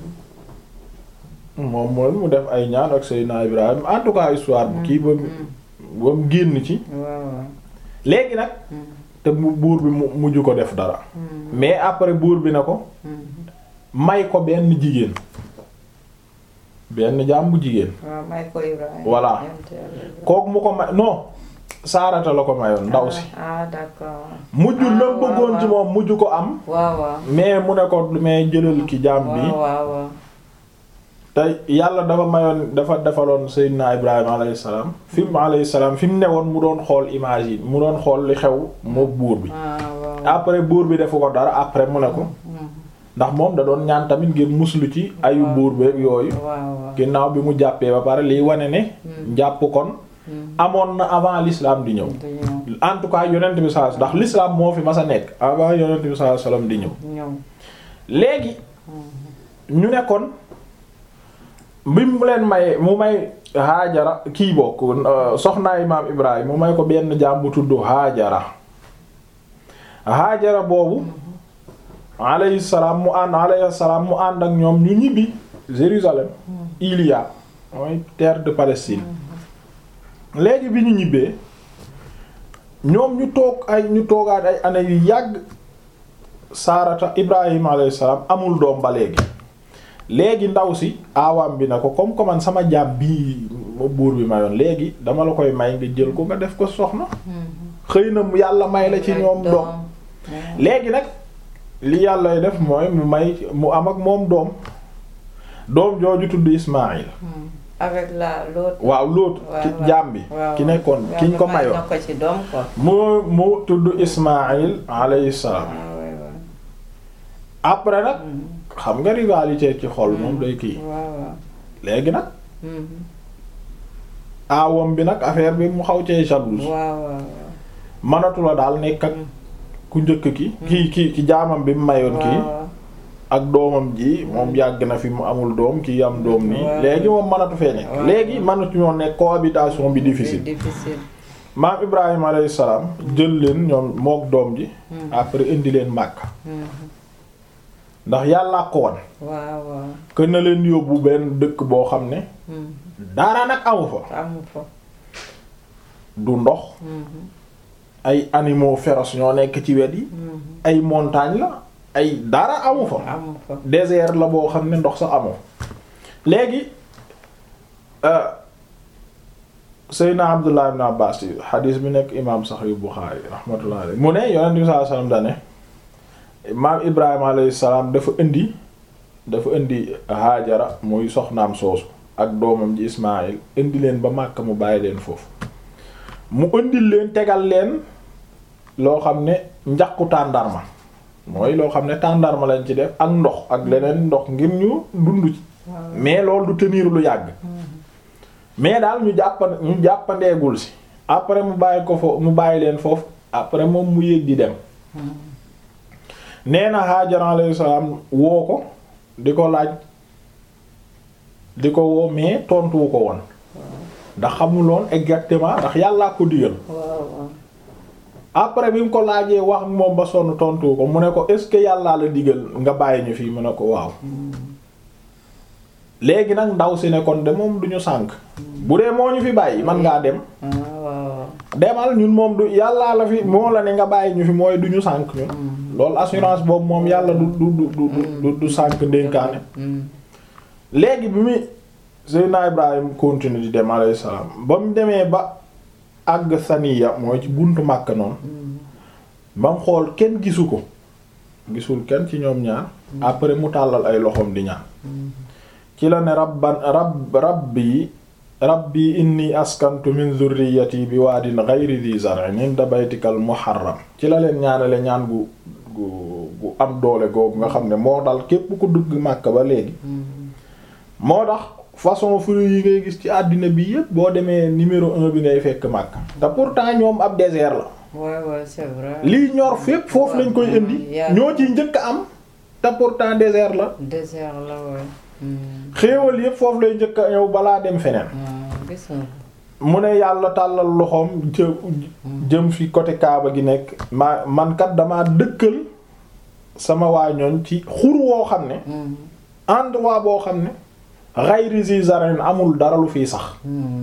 moom mooy mu def ay ñaan ak Seydina Ibrahim en tout cas histoire bu kii ba ba mu génn ci léegi nag te mu buur bi mu mujj ko def dara mais après buur bi na ko may ko benn jigéen benn jaam bu jigéen may ko Ibrahim voilà kooku mu ko may non saarata la ko mayoon ndaw si ah d'accord mujj la bëggoon ci moom mujj ko am waaw waaw mais mu ne ko mais jëlal ki jaam bi waaw waaw te yàlla dafa mayoon dafa defaloon Seydina Ibrahima alayhi salaam fi mu alayhi salaam fi mu newoon mu doon xool image yi mu doon xool li xew moo buur bi après buur bi defu ko dara après mu ne ko ndax moom da doon ñaan tamit ngir muslu ci ayu buur bi yooyu ginnaaw bi mu jàppee ba pare liy wane ne njàpp kon amoon na avant l'islam di ñëw en tout cas yonent bi sallallahu ndax l'islam moo fi mas a nekk avant yonent bi sallallahu alayhi wasallam di ñëw léegi ñu nekkoon bi mu leen may mu may Haajara kii bokk soxnaay maam Ibrahima mu may ko benn jaam bu tudd Haajara Haajara boobu alayhi salaam mu ànd alayhi salaam mu ànd ak ñoom ñu ñibbi Jérusalem Iliya mooy terre de Palestine léegi bi ñu ñibbee ñoom ñu toog ay ñu toogaat ay année yu yàgg Saarata Ibrahima alayhi salaam amul doom ba léegi léegi ndaw si aawaam bi na ko comme que man sama jaam bii ma buur bi mayoon léegi dama la koy may nga jël ko nga def ko soxna xëy na yàlla may la ci ñoom doom léegi nag li yàllay def mooy mu may mu am ak moom doom doom jooju tudd Ismaïl avec la l'autre waaw l'autre ki jaam bi ki nekkoon kiñ ko mayoon mu mu tudd Ismaïl alayhi salaam après nag xam nga rivalité ci xol moom day kii léegi nag aawam bi nag affaire bi mu xaw cee jalouse manatu la daal nekk ak ku njëkk ki kii kii ki jaamam bi mu mayoon kii ak doomam ji moom yàgg na fi mu amul doom kii am doom nii léegi moom manatu fee nekk léegi manatu ñoo nekk cohabitation bi difficile maam Ibrahima alayhi salaam jël leen ñoom mook doom ji après indi leen Makka ndax yàllaa ko won waaw waaw kën na leen yóbbu benn dëkk boo xam ne dara nag amu fa amu fa du ndox ay animaux féroces ñoo nekk ci wet yi ay montagne la ay dara amu fa amu fa désert la boo xam ne ndox sa amoo léegi Seydina Abdullah ibn Abbas xadiis bi nekk imaam Sahih Bukhari rahmatullah alayhi mu ne yonent bi sallallahu alayhi wasallam dane maam Ibrahima alayhi salaam dafa indi dafa indi Haajara muy soxnaam soosu ak doomam ji Ismaïl indi leen ba Makka mu bàyyi leen foofu mu indil leen tegal leen loo xam ne njaqu tàndarma mooy loo xam ne tàndarma lañ ci def ak ndox ak leneen ndox ngir ñu dund ci mais loolu du tenir lu yàgg mais daal ñu jàppa ñu jàppandeegul si après mu bàyyi ko foofu mu bàyyi leen foofu après moom mu yéeg di dem nee na Hajar alayhi salaam woo ko di ko laaj di ko woo mais tontuwu ko woon ndax xamuloon exactement ndax yàllaa ko digal waaw waaw après bi mu ko laajee wax moom ba sonn tontuwu ko mu ne ko est-ce que yàllaa la digal nga bàyyi ñu fii mu ne ko waaw léegi nag ndaw si ne kon de moom duñu sànk bu dee moo ñu fi bàyyi man ngaa dem ah waaw demal ñun moom du yàllaa la fi moo la ne nga bàyyi ñu fi mooy duñu sànk ñun loolu assurance boobu moom yàlla du du du du du du sànk ndénkaane léegi bi muy Seydina Ibrahim continue di dem alayhi salaam ba mu demee ba àgg saniya mooy ci buntu Makka noonu ba mu xool kenn gisu ko gisul kenn ci ñoom ñaar après mu tàllal ay loxoom di ñaan ci la ne rabban rabb rabbi rabbi inni askantu min zurriyati bi waadin ghayri dhi zar'in inda baytikal muharram ci la leen ñaanale ñaan gu gu gu am doole googu nga xam ne moo dal képp ku dugg Makka ba léegi moo tax façon fruit yi ngay gis ci àddina bi yépp boo demee numéro un bi ngay fekk Makka te pourtant ñoom ab désert la waaw waaw c'est vrai lii ñor fépp foofu lañ koy indi ñoo ciy njëkk a am te pourtant désert la désert la waaw xéewal yépp foofu lay njëkk a ñëw balaa dem feneen gis nga mu ne yàlla tàllal loxoom jë jëm fi côté Kaaba gi nekk ma man kat damaa dëkkal sama waa ñooñ ci xur woo xam ne endroit boo xam ne ghayri zi zar'in amul dara lu fiy sax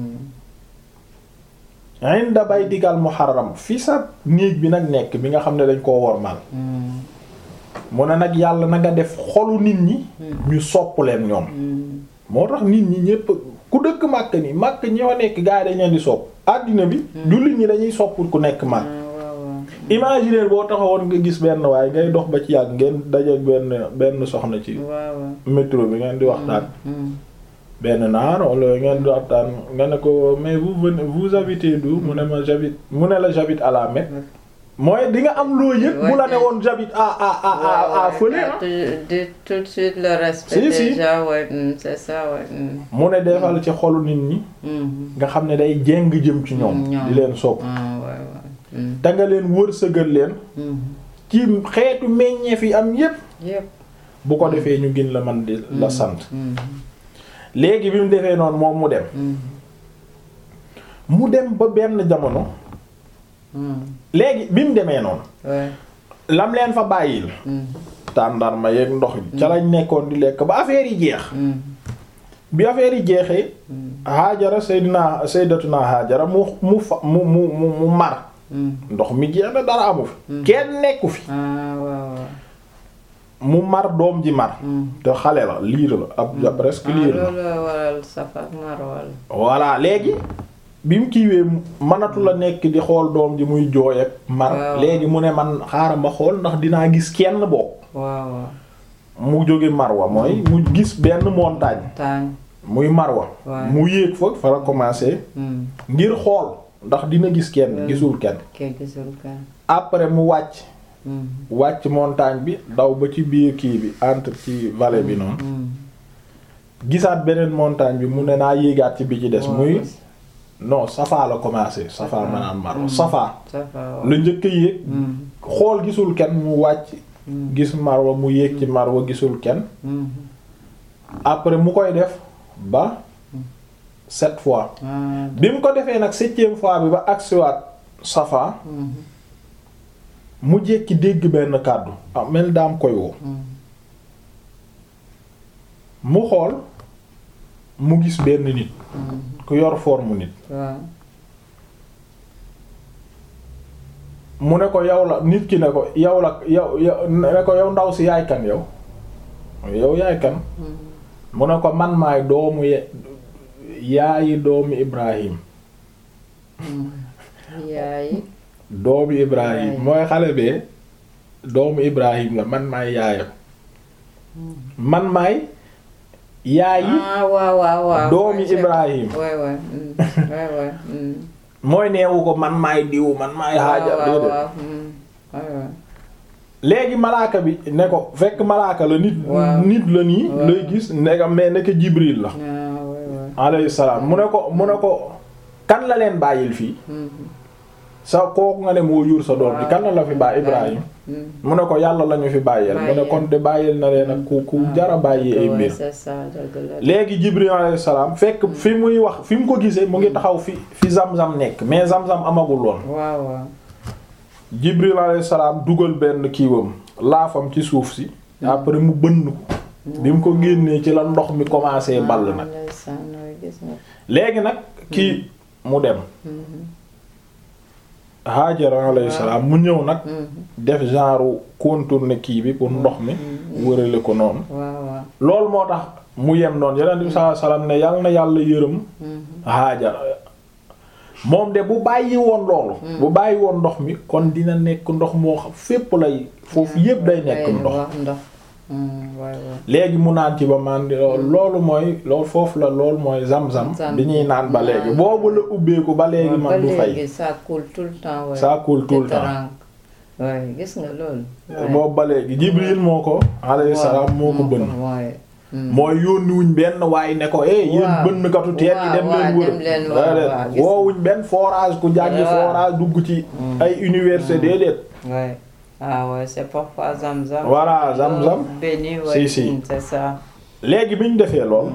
inda baytikal muharram fi sa néeg bi nag nekk bi nga xam ne dañ koo wormal mu ne nag yàlla na nga def xolu nit ñi ñu sopp leen ñoom moo tax nit ñi ñépp ku dëkk màkk ni màkk ñoo nekk gaa yi dañ leen di sopp àddina bi jullit ñi dañuy sopp ku nekk màkk imaginer boo taxawoon nga gis benn waaye ngay dox ba ci yàgg ngeen daje benn benn soxna ci métro bi ngeen di waxtaan benn naar wala ngeen di waxtaan nga ne ko mais vous venez vous habitez d'où mu ne ma j'habite mu ne la j'habite à la Mecque mooy di nga am loo yëg bu la ne woon j'habite à à à à à fële de tout de suite le respect Si, si. déjà ouais c'est ça ouais mu ne defal ci xolu nit ñi nga xam ne day jéng jëm ci ñoom di leen sopp ah ouais ouais te nga leen wërsëgal leen ci xeetu meññeef yi am yépp yëpp bu ko defee ñu gën la man di la sant léegi bi mu defee noonu moom mu dem mu dem ba benn jamono léegi bi mu demee noonu ouais lam leen fa bàyyil tàndarma yeeg ndox bi ca lañ nekkoon di lekk ba affaire yi jeex bi affaire yi jeexee Haajara Seydina Sayyidatuna Haajara mu mu fa mu mu mu mu mar ndox mi jeex na dara amu fi kenn nekku fi ah waaw waaw mu mar doom ji mar te xale la liir la ab presque liir la loolu waral Safa ak Marwa la voilà léegi bi mu kiiwee mënatu la nekk di xool doom ji muy jooy ak mar Waaw. léegi mu ne man xaaral ma xool ndax dinaa gis kenn bokk waaw waaw mu jóge Marwa mooy mu gis benn montagne taañ muy Marwa Ouais. mu yéeg fa fa la commencé ngir xool ndax dina gis kenn Ouais. gisul kenn kee gisul kan après mu wàcc wàcc montagne bi daw ba ci biir kii bi entre ci vallée bi noonu gisaat beneen montagne bi mu ne naa yéegaat ci bi ci des muy non Safa la commencé Safa Safa. maanaam Marwa Mm. Safa Safa la njëkk a yéeg xool gisul kenn mu wàcc gis Marwa mu yéeg ci Marwa gisul kenn après mu koy def ba sept fois bi mu ko defee nag septième fois bi ba agsiwaat Safa mu jékki dégg benn kàddu ah mel daam koy woo mu xool mu gis benn nit ku yor forme nit waaw mu ne ko yow la nit ki ne ko yow la yow yow ne ko yow ndaw si yaay kan yow yow yaay kan mu ne ko man maay doomu ye- yaayi doomu Ibrahim yaay doomu Ibrahim Yaay. mooy xale bee doomu Ibrahim la man maay yaayam man maay yaayi ah waaw waaw waaw doomi Ouais, Ibrahim waay waay waay waay mooy neewu ko man maay diw man maay Haajar waaw déedéet waaw waay waay léegi malaaka bi ne ko fekk malaaka la nit Waaw. nit la nii Waaw. lay gis nekk mais nekk Jibril la ah waay alayhi salaam mu ne ko mu ne ko kan la leen bàyyil fii sa kooku nga ne moo jur sa doom bi kan la la fi bàyyi Ibrahim mu ne ko yàlla lañu fi bàyyeel mu ne kon de bàyyil na leen ak ku ku jara bàyyi ay mbir c'est ça dëgg la léegi Jibril alayhi salaam fekk fi muy wax fi mu ko gisee mu ngi taxaw fi fi Zamzam nekk mais Zamzam amagul woon waaw waaw Jibril alayhi salaam dugal benn kiiwam laafam ci suuf si après mu bënn ko bi mu ko génnee ci la ndox mi commencé ball nag ndeysaan nooy gis nga léegi nag kii mu dem Haajara alayhi salaam mu ñëw nag def genre contourner kii bi pour ndox mi wërale ko noonu waaw waaw loolu moo tax mu yem noonu Yonent bi sallallahu alayhi wasallam ne yal na yàlla yërëm Haajara moom de bu bàyyi woon loolu bu bàyyi woon ndox mi kon dina nekk ndox moo xam fépp lay foofu yépp day nekk ndox wax ndox waay waay léegi mu naan ci ba man di loolu mooy loolu foofu la loolu mooy zam-zam Zam- bi ñuy naan ba léegi boobu la ubbeeku ba léegi ba man du fay léegi ça coule tout le temps waay Ça coule tout le Te temps. terang. waay gis nga loolu waay. boobu ba léegi Jibril moo ko alayhi salaam moo ko bënn waay mooy yónniwuñ benn waaye ne ko eh yéen Waaw. bënnkatu teen yi dem Waaw, leen waaw, wër dem leen wër, déedéet. waaw, gis woowuñ benn forage ku jàngi Waaw. forage dugg ci ay université déedéet Ouais. Ah ouais, c'est parfois Zamzam. Voilà, Zamzam. Béni, ouais. Si, si. mm, C'est ça. léegi bi ñu defee lool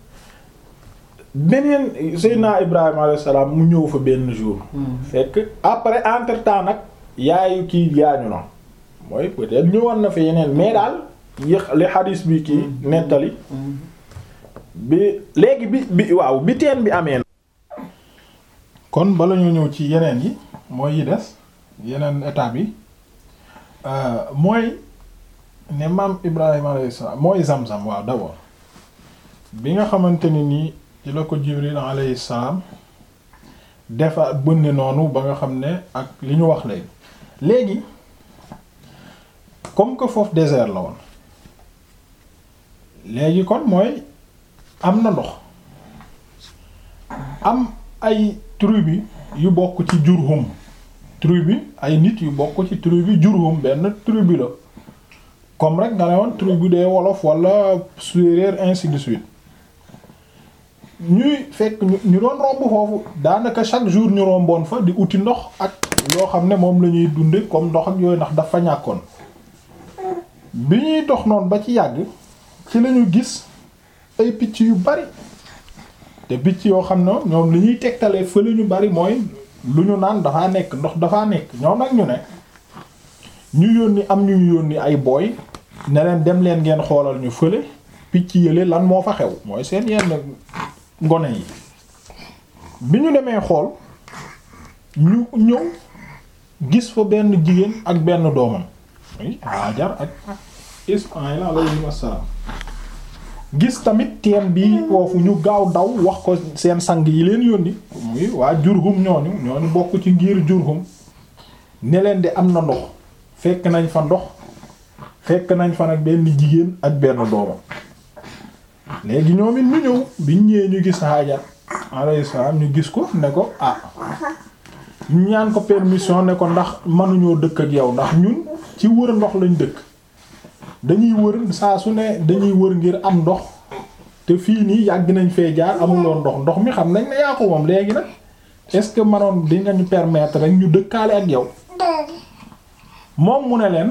beneen Seydina Ibrahima alayhi salaam mu ñëw fa benn jour fekk après entre temps nag yaayu kii gaañu na mooy peut-être ñëwoon na fi yeneen mais daal yi li xadis bi kii nettali bi léegi bi bi waaw bi teen bi amee kon bala ñu ñëw ci yeneen yi mooy yi des yeneen étape yi mooy ne maam Ibrahima alayhi salaam mooy Zamzam waaw d'abord bi nga xamante ni nii ci la ko Jibril alayhi salaam defa bënne noonu ba nga xam ne ak li ñu wax léegi léegi comme que foofu désert la woon léegi kon mooy am na ndox am ay tribu yu bokk ci Jurhum tribu ay nit yu bokk ci tribu Jurhum benn tribu la comme rek nga ne woon tribu des wolof wala séeréer ainsi de suite ñuy fekk ñu ñu doon romb foofu daanaka chaque jour ñu romboon fa di uti ndox ak yoo xam ne moom la ñuy dunde comme ndox ak yooyu ndax dafa ñàkkoon bi ñuy dox noonu ba ci yàgg ci lañu gis ay picc yu bari te picc yoo xam ne ñoom li ñuy tegtalee fa ñu bari mooy lu ñu naan dafaa nekk ndox dafaa nekk ñoom nag ñu ne ñu yónni am ñu yónni ay booy ne leen dem leen ngeen xoolal ñu fële picc yële lan moo fa xew mooy seen yenn ngone yi bi ñu demee xool ñu ñëw gis fa benn jigéen ak benn doomam oui Hajar ak Ismaïl alayhi wassalaam gis tamit teen bi foofu ñu gaaw daw wax ko seen sang yi leen yónni muy waa Jurhum ñooñu ñooñu bokk ci ngir Jurhum ne leen di am na ndox fekk nañ fa ndox fekk nañ fa nag benn jigéen ak benn doomam léegi ñoom it ñu ñëw biñ ñëwee ñu gis Hajar alayhi salaam ñu gis ko ne ko ah ñu ñaan ko permission ne ko ndax mënuñoo dëkk ak yow ndax ñun ci wër ndox lañ dëkk dañuy wër saa su ne dañuy wër ngir am ndox te fii nii yàgg nañ fee jaar amuloon ndox ndox mi xam nañ ne yaa ko moom léegi nag est-ce que manoon di nga ñu permettre rek ñu dëkkaale ak yow moom mu ne leen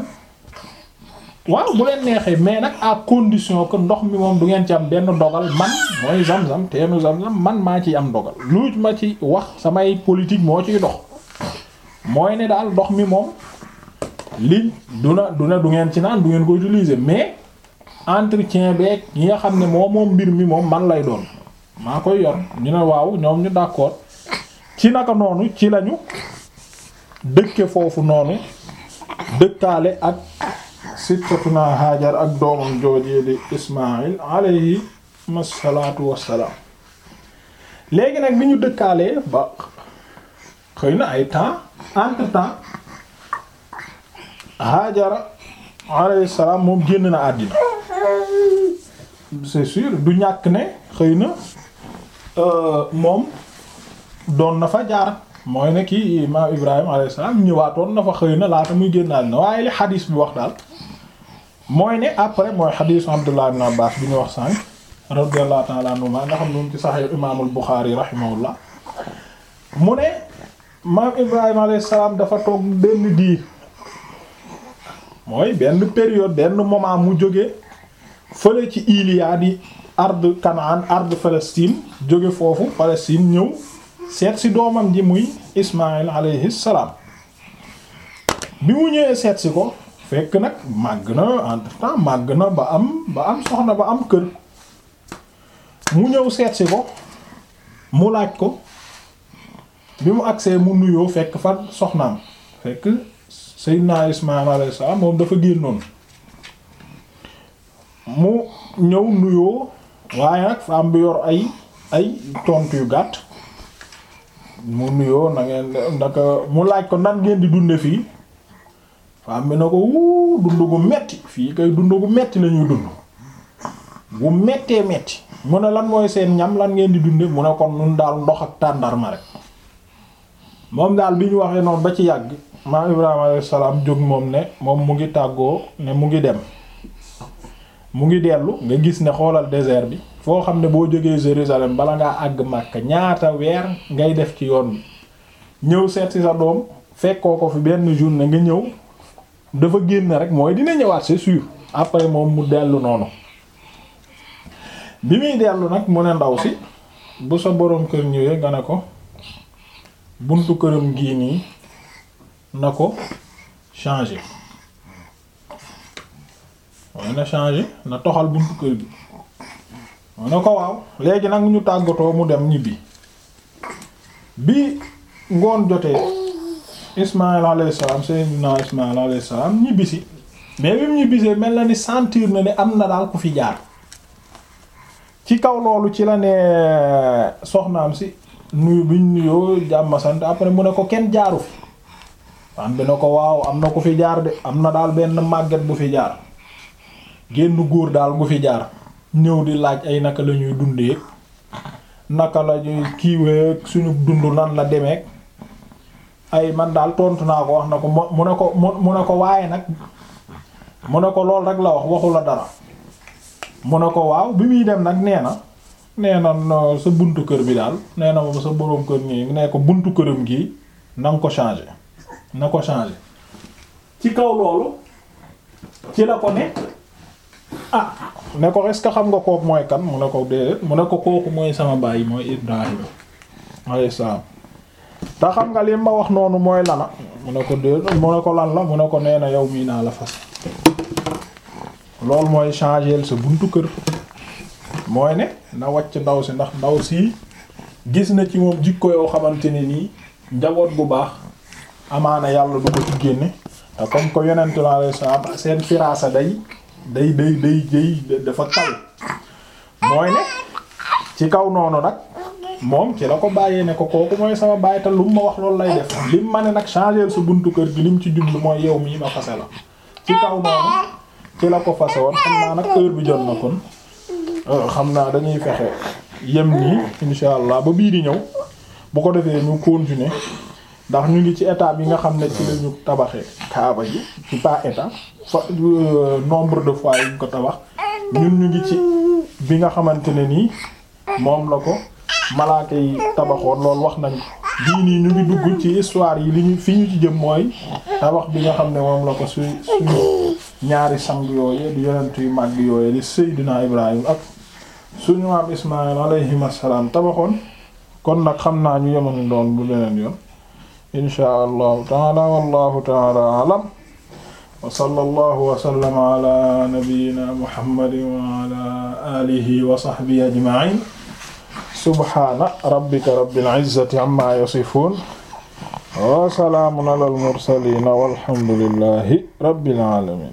waaw bu leen neexee mais nag à condition que ndox mi moom du ngeen ci am benn dogal man mooy zam-zam teenu zam-zam man maa ciy am dogal lu ma ci wax samay politique moo ciy dox mooy ne daal ndox mi moom li du na du ne du ngeen ci naan du ngeen ko utiliser mais entretien beeg yi nga xam ne moom moom mbir mi moom man lay doon maa koy yor ñu ne waaw ñoom ñu d'accord ci naka noonu ci lañu dëkke foofu noonu dëkkaale ak sittatuna Hajar ak doomam joojee di Ismaïl alayhi salaatu wassalaam léegi nag bi ñu dëkkaalee ba xëy na ay temps entre temps Hajara alayhi salaam moom génn na àddina c'est sûr du ñàkk ne xëy na moom doon na fa jaar mooy ne kii imaam Ibrahima alayhi salaam ñëwaatoon na fa xëy na laata muy génn àddina waaye li xadiis bi wax daal mooy ne après mooy xadiisu Abdullah ibn Abbas bi ñu wax sànq radiyallahu ta'ala anhuma nga xam ne moom ci Sahih imaamul Bukhari rahimahullah mu ne maam Ibrahima alayhi salaam dafa toog benn diir mooy benn période benn moment mu jóge fële ci Iliya di ard Kanaan ard Palestine jóge foofu Palestine ñëw seet si doomam ji muy Ismaïl alayhi salaam bi mu ñëwee seet si ko fekk nag màgg na entre temps màgg na ba am ba am soxna ba am kër mu ñëw seet si ko mu laaj ko bi mu agsee mu nuyoo fekk fa soxnaam fekk Seydina Ismaïl alayhi salaam moom dafa génnoon mu ñëw nuyoo waaye nag femme bi yor ay ay tontu yu gàtt mu nuyoo na ngeen ndaka mu laaj ko nan ngeen di dunde fii femme bi na ko wuu dund gu metti fii kay dund gu metti la ñuy dund bu mettee metti mu ne lan mooy seen ñam lan ngeen di dunde mu ne kon nun daal ndox ak tàndarma rek moom daal bi ñu waxee noonu ba ci yàgg maa Ibrahima alayhi salaam jóg moom ne moom mu ngi tàggoo ne mu ngi dem mu ngi dellu nga gis ne xoolal désert bi foo xam ne boo jógee Jérusalem bala ngaa àgg Makka ñaata weer ngay def ci yoon bi ñëw seet ci sa doom fekkoo ko fi benn journée nga ñëw dafa génn rek mooy dina ñëwaat c'est sûr après moom mu dellu noonu bi muy dellu nag mu ne ndaw si bu sa boroom kër ñëwee nga ne ko buntu këram gii nii na ko changer mooy na changer na toxal buntu kër gi mu ne ko waaw léegi nag ñu tàggatoo mu dem ñibbi bi ngoon jotee Ismaïl alayhi salaam Seydina Ismaïl alayhi salaam ñibbisi mais bi mu ñibbisee mel na ni sentir na ne am na daal ku fi jaar ci kaw loolu ci la ne soxnaam si nuyu biñ nuyoo jàmm sant après mu ne ko kenn jaaru fi am bi na ko waaw am na ku fi jaar de am na daal benn màgget bu fi jaar génn góor daal gu fi jaar ñëw di laaj ay naka la ñuy dundee naka la ñuy kiiwee suñu dund nan la demee ay man daal tontu naa ko wax na ko mu ne ko mu ne ko waaye nag mu ne ko lool rek la wax waxu la dara mu ne ko waaw bi muy dem nag nee na nee na sa buntu kër bi daal nee na moom sa boroom kër nii nee ko buntu këram gi na nga ko changer na ko changer ci kaw loolu ci la ko ne ah ne ko est-ce que xam nga kooku mooy kan mu ne ko déedéet mu ne ko kooku mooy sama baay mooy Ibrahima alayhi salaam te xam nga li ma wax noonu mooy lana mu ne ko déedéet mu ne ko lan la mu ne ko nee na yow mii naa la fas loolu mooy changer sa buntu kër mooy ne na wàcc ndaw si ndax ndaw si gis na ci moom jikko yoo xamante ne nii njaboot bu baax amaana yàlla du ko ci génne te comme que yonent la alayhi salaam seen firaasa day day day day day dafa kaw mooy ne ci kaw noonu nag moom ci la ko bàyyee ne ko kooku mooy sama bàyyi te lu mu ma wax loolu lay def lim ma ne nag changer sa buntu kër gi lim ci jublu mooy yow mii ma fase la ci kaw noonu ci la ko fase woon xam naa nag heure bi jot na kon xam naa dañuy fexe yem nii insha allah ba bii di ñëw bu ko defee ñu continuer ndax ñu ngi ci étape yi nga xam ne ci lañu tabaxee kaaba ji ci pas étape fa nombre de fois yi ñu ko tabax ñun ñu ngi ci bi nga xamante ne nii moom la ko malaaka yi tabaxoon loolu wax nañ bii nii ñu ngi dugg ci histoire yi li ñu fi ñu ci jëm mooy tabax bi nga xam ne moom la ko su suñu ñaari sang yooye di yonent yu màgg yooye di Seydina Ibrahim ak suñu maam Ismaïl alayhim assalaam tabaxoon kon nag xam naa ñu yemoon doon bu leneen yoon inshaa allahu taala wallahu taala alam wa sallallahu wa sallama ala nabiyyina muhammadin wa ala alihi wa sahbihi ajma'in subhana rabbika rabbil izzati amma yasifun wa salaamun ala al mursalin walhamdulillahi rabbil alamin